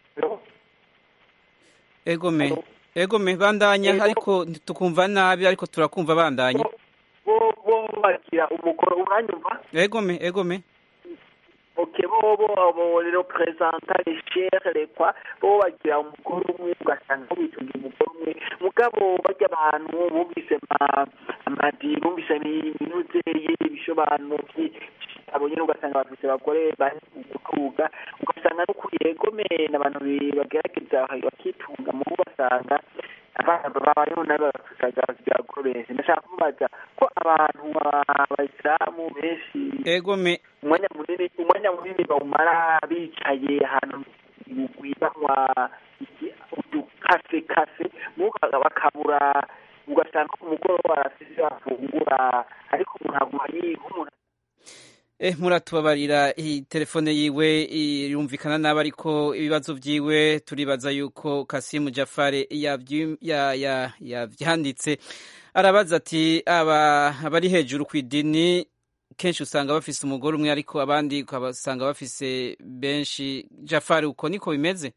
egome egome bandanya ariko tukumva nabi ariko turakumva bandanya bo bo bagira umugoro uranyumva egome egome ok bobo abo rero perezanta les chere les kwa bo bagira umugore umwe ugasanga bitunga umugore umwe mugabo bajya abantu bumvise amadi bumvise iminuze y'ibishobano abo nyine ugasanga bafise abagore bari gutuga ugasanga no kuri egome n'abantu bagerageza bakitunga mu basanga abana babayeho nabi bafataga abagore benshi ndashaka kumubaza ko abantu abayisilamu benshi egome umwanya munini umwanya munini bawumara bicaye ahantu ibugwi banywa iki- udukase kase mukaga bakabura ugasanga ku mugoroba barasize bafungura ariko umuntu aguma yiga umuntu Eh, muratubabarira iyi telefone yiwe yumvikana nabi ariko ibibazo vyiwe turibaza yuko Kasimu Jafare yavyi- ya- ya- yavyanditse arabaza ati aba abari hejuru ku idini kenshi usanga bafise umugore umwe ariko abandi ukabasanga bafise benshi Jafari uko niko bimeze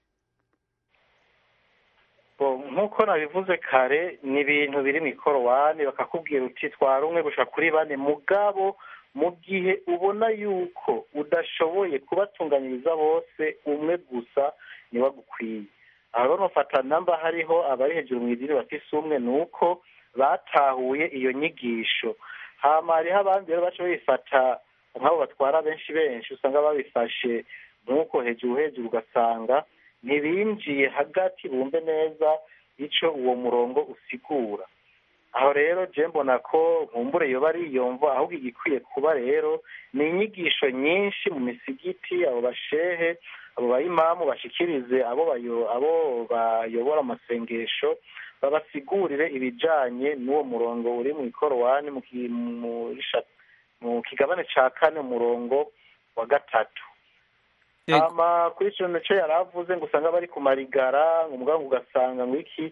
Bo, nk'uko nabivuze kare ni ibintu biri mu ikorowani bakakubwira uti twara umwe gushika kuri bane mugabo mu gihe ubona yuko udashoboye kubatunganyiriza bose umwe gusa niwe agukwiye aho rero nufata namba hariho abari hejuru mu idini bafise umwe ni uko batahuye iyo nyigisho hama hariho abandi rero baca bifata nk'abo batwara benshi benshi usanga babifashe nk'uko hejuru hejuru ugasanga ntibinjiye hagati bumve neza ico uwo murongo usigura aho rero je mbona ko nkumbure yoba ari iyo mvo ahubwo igikwiye kuba rero ni inyigisho nyinshi mu misigiti abo bashehe abo bayimamu bashikirize abo bayo abo bayobora amasengesho babasigurire ibijanye n'uwo murongo uri mu ikorowani mu ki- muri sha- mu kigabane ca kane umurongo wa gatatu hama kuri ico nico yari avuze ngo usanga bari ku marigara ngo mugabo ugasanga ngo iki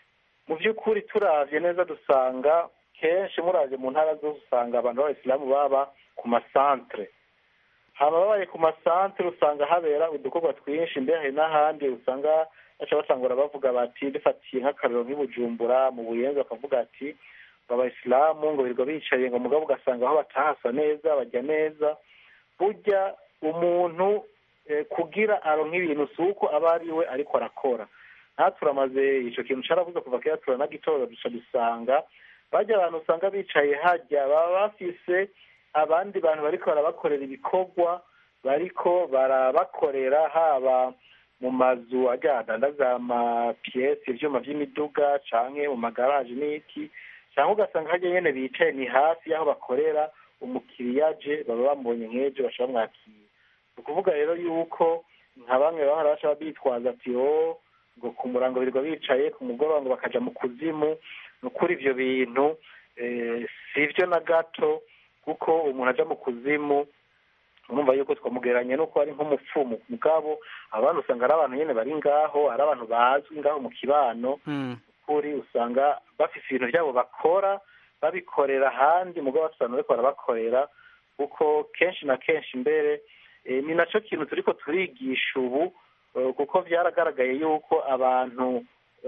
mu by'ukuri turavye neza dusanga kenshi muravye mu ntara zose usanga abantu b'abayisilamu baba ku masantere hama babaye ku masantere usanga habera udukorwa twinshi mbere hari n'ahandi usanga baca batangura bavuga bati dufatiye nk'akarero nk'i Bujumbura mu buyenzi bakavuga ati ngo abayisilamu ngo birirwa bicaye ngo mugabo ugasanga aho batahasa neza bajya neza burya umuntu eh, kugira aronka ibintu si uko aba ari we ariko arakora natwe turamaze ico kintu caravuze kuva kera turanagitora duca dusanga bajya abantu usanga bicaye hajya baba bafise abandi bantu bariko barabakorera ibikorwa bariko barabakorera haba mu mazu ajya adandaza amapiyesi ivyuma vy'imiduga canke mu magaraje n'iki cyangwa ugasanga hajya nyene bicaye ni hafi y'aho bakorera umukiriya aje baba bamubonye nk'ejo baca bamwakira ni ukuvuga rero yuko nka bamwe bahora baca bitwaza ati o ngo ku murango birirwa bicaye ku mugoroba ngo bakaja mu kuzimu ni ukuri ivyo bintu eh, si vyo na gato kuko umuntu aja mu kuzimu urumva yuko twamugereranya nuko ari nk'umupfumu mugabo abantu usanga ari abantu nyene bari ngaho ari abantu bazwi ngaho mu kibano kuri usanga bafise ibintu byabo bakora babikorera ahandi mugabo bafise abantu bariko barabakorera kuko kenshi na kenshi mbere eh, ni naco kintu turiko turigisha ubu eh, kuko vyaragaragaye yuko abantu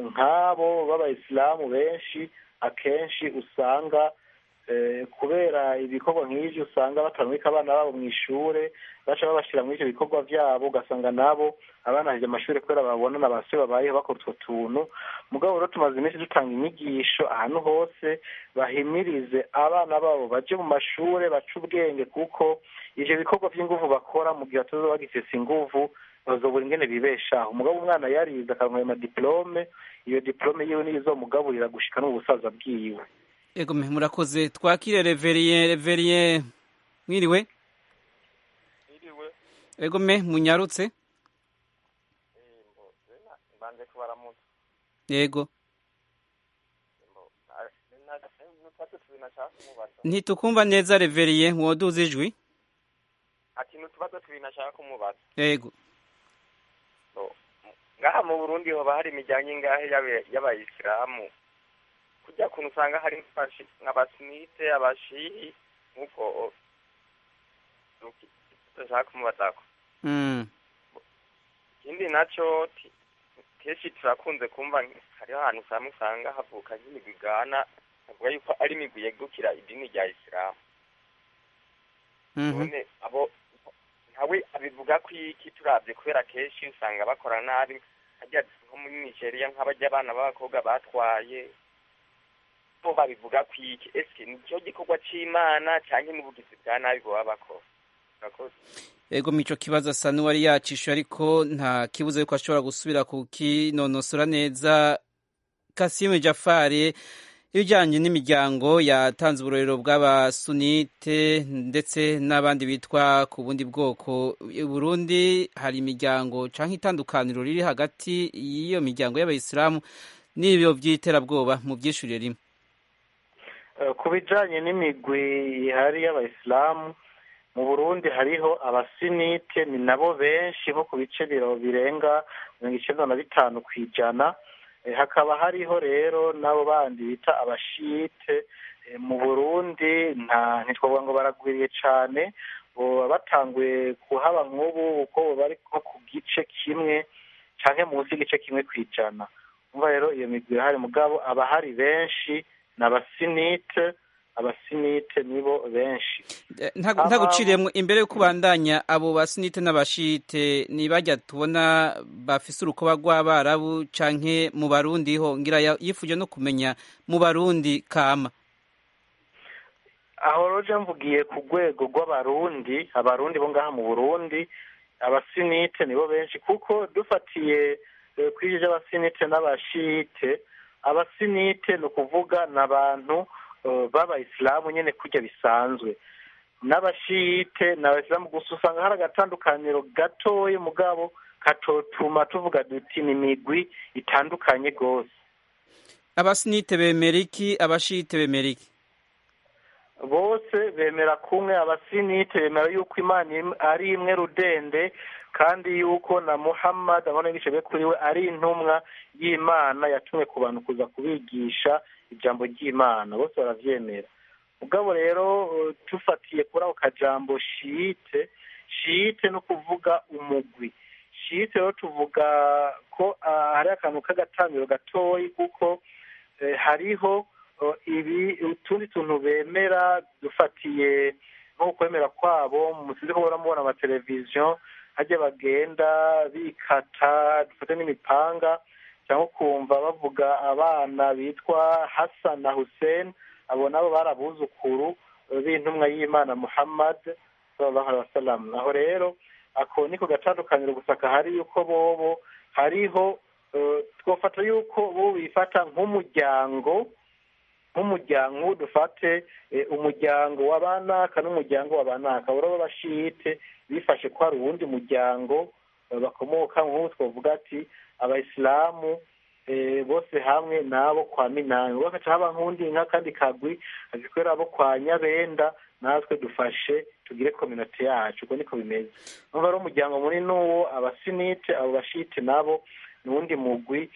nk'abo b'abayisilamu benshi akenshi usanga eh, kubera ibikorwa nk'ivyo usanga batarumika abana babo mu ishure baca babashira muri ivyo bikorwa vyabo ugasanga nabo abana hije amashuri kubera babona na base babayeho bakora utwo tuntu mugabo rero tumaze iminsi dutanga inyigisho ahantu hose bahimirize abana babo baje mu mashure bace ubwenge kuko ivyo bikorwa vy'inguvu bakora mu gihe batazoba bagifise inguvu bazobura ingene bibeshaho mugabo umwana yarize akaronka ayo madiplome iyo diplome yiwe niyo izomugaburira gushika no mu busaza bwiwe Ego me murakoze twakire Reverien Reverien mwiriwe Ego me munyarutse mbanje kubaramutsa Yego n'utwatsi tubiri nashaka kumubaza ntitukumva neza Reverien mwoduza ijwi ati n'utubazo tubiri nashaka kumubaza Yego ngaha mu burundi hoba hari imiryango ingahe y'abe- y'abayisilamu kujya kuntu usanga hari nk'abashi- nk'abasunite abashihi nk'ubwo ndashaka kumubazako mm ikindi naco ti- kenshi turakunze kumva nk- hariho ahantu usanga usanga havuka nk'imigwi igana bavuga yuko ari imigwi yegukira idini rya isilamu mhm none abo ntawe abivuga ko iki turavye kubera kenshi usanga bakora nabi harya nko muri nigeria nk'abarya abana b'abakobwa batwaye bo babivuga ko iki ese nicyo gikorwa c'imana canke n'ubugizi bwa nabi boba bakora murakoze Ego mico kibazo asa n'uwari yacishe ariko nta kibuza yuko ashobora gusubira kukinonosora neza Kasimu Jafari ibijyanye n'imiryango yatanze uburorero bw'abasunite ndetse n'abandi bitwa ku bundi bwoko Burundi hari imiryango cyangwa itandukaniro riri hagati y'iyo miryango y'abayisilamu n'ibyo by'iterabwoba mu byishyurire rimwe ku bijyanye n'imigwi ihari y'abayisilamu mu burundi hariho abasinite ni nabo benshi nko ku bice birenga mirongo icyenda na bitanu ku ijana hakaba hariho rero n'abo bandi bita abashite mu burundi nta ntitwavuga ngo baragwiriye cyane baba batanguye kuhaba nk'ubu uko bari nko ku gice kimwe cyangwa munsi y'igice kimwe ku ijana umva rero iyo migwi irahari mugabo abahari benshi ni abasinite abasinite nibo benshi ntaguciriyemo imbere yo kubandanya abo basinite n'abashite ntibajya tubona bafise urukoba rw'abarabu canke mu barundi ho ngira yifuje no kumenya mu barundi kama aho roje mvugiye ku rwego rw'abarundi abarundi bo ngaha mu burundi abasinite nibo benshi kuko dufatiye kuri ibyo by'abasinite n'abashite abasinite ni ukuvuga ni abantu b'abayisilamu nyine kurya bisanzwe n'abashiyite ni abayisilamu gusa usanga hari agatandukaniro gatoya mugabo katotuma tuvuga duti ni imigwi itandukanye rwose abasinite bemera iki abashiyite bemera iki bose bemera kumwe abasinite bemera yuko imana ari imwe rudende kandi yuko na muhammad abona be kuri we ari intumwa y'imana yatumwe ku bantu kuza kubigisha ijambo ry'imana bose barabyemera ubwabo rero tufatiye kuri ako kajambo shiyite shiyite no kuvuga umugwi shiyite rero tuvuga ko hari akantu k'agatangiro gatoya kuko hariho ibi utundi tuntu bemera dufatiye nko kwemera kwabo musize ko muramubona amateleviziyo hajya bagenda bikata dufate n'imipanga cyangwa ukumva bavuga abana bitwa Hassan na Hussein abo nabo barabuzukuru b'intumwa y'Imana Muhammad sallallahu alaihi wasallam aho rero ako niko gatandukaniro gusa kahari yuko bobo hariho twofata yuko bo bifata nk'umuryango nk'umuryango dufate umuryango w'abanaka n'umuryango w'abanaka urabo bashite bifashe ko hari uwundi muryango bakomoka nk'ubu twavuga ati abayisilamu bose hamwe n'abo kwa minani bagaca haba nk'undi nk'akandi kagwi agikorera abo kwa nyabenda natwe dufashe tugire kominote yacu uko niko bimeze numva ari umuryango munini n'uwo abasinite abo bashite nabo ni uwundi mugwi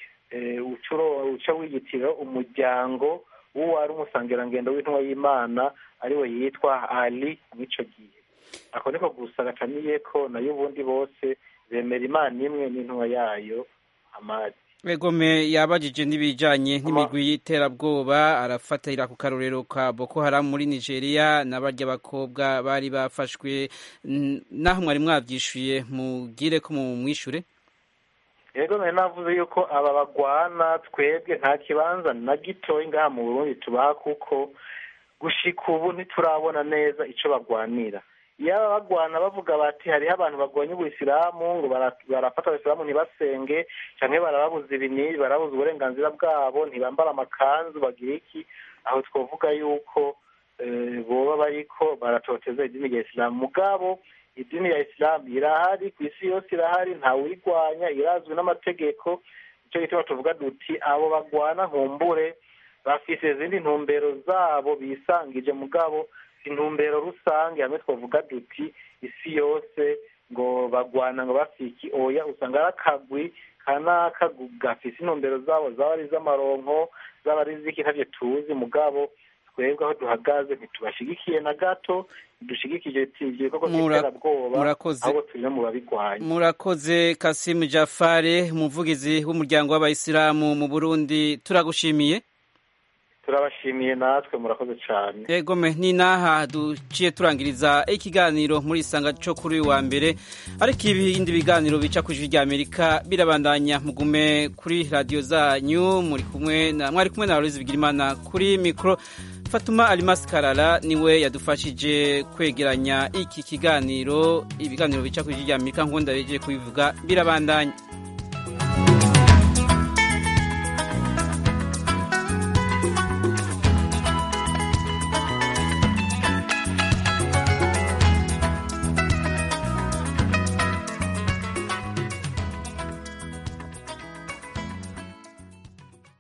uca wiyitirira umuryango w'uwo ari umusangirangendo w'intumwa y'imana ariwe yitwa ali mw'ico gihe ako niko gusa gataniye ko nayo ubundi bose bemera imana imwe n'intumwa yayo amadi Egome yabajije n'ibijanye n'imigwi y'iterabwoba arafatira ku karorero ka Boko Haram muri Nigeria n'abarya bakobwa bari bafashwe naho mwari mwavyishuye mugire ko mu mwishure yego nari navuze yuko aba bagwana twebwe nta kibanza na gitoya ngaha mu Burundi tubaha kuko gushika ubu ntiturabona neza ico bagwanira iyo bagwana bavuga bati hariho abantu bagwanya ubuyisilamu ngo barafata abasilamu ntibasenge cyangwa barababuza ibinini barabuza uburenganzira bwabo ntibambara amakanzu bagira iki aho twavuga yuko boba bariko baratoteza idini rya isilamu mugabo idini ya isilamu irahari ku isi yose irahari ntawuyirwanya irazwi n'amategeko nicyo gituma tuvuga duti abo bagwana nkumbure bafise izindi ntumbero zabo bisangije mugabo intumbero rusange hamwe twavuga duti isi yose ngo bagwana ngo bafiki oya usanga ari akagwi kanaka gafise intumbero zabo zaba ari iz'amaronko zaba ari iz'iki ntavyo tuzi mugabo twebwe aho duhagaze ntitubashigikiye na gato dushigikije ivyo bikorwa vy'iterabwoba ahubwo turi no mu babigwanya murakoze kasimu jafare umuvugizi w'umuryango w'abayisilamu mu burundi turagushimiye turabashimiye natwe murakoze cyane egome ni naha duciye turangiriza ikiganiro muri isanga cyo kuri uyu wa mbere ariko ibindi biganiro bica ku ijwi rya amerika birabandanya mugume kuri radiyo zanyu muri kumwe na mwari kumwe na Aloyizi Bigirimana kuri mikoro Fatuma Alimasi Karara niwe yadufashije kwegeranya iki kiganiro ibiganiro bica ku ijwi rya amerika nk'uko ndabejeje kubivuga birabandanya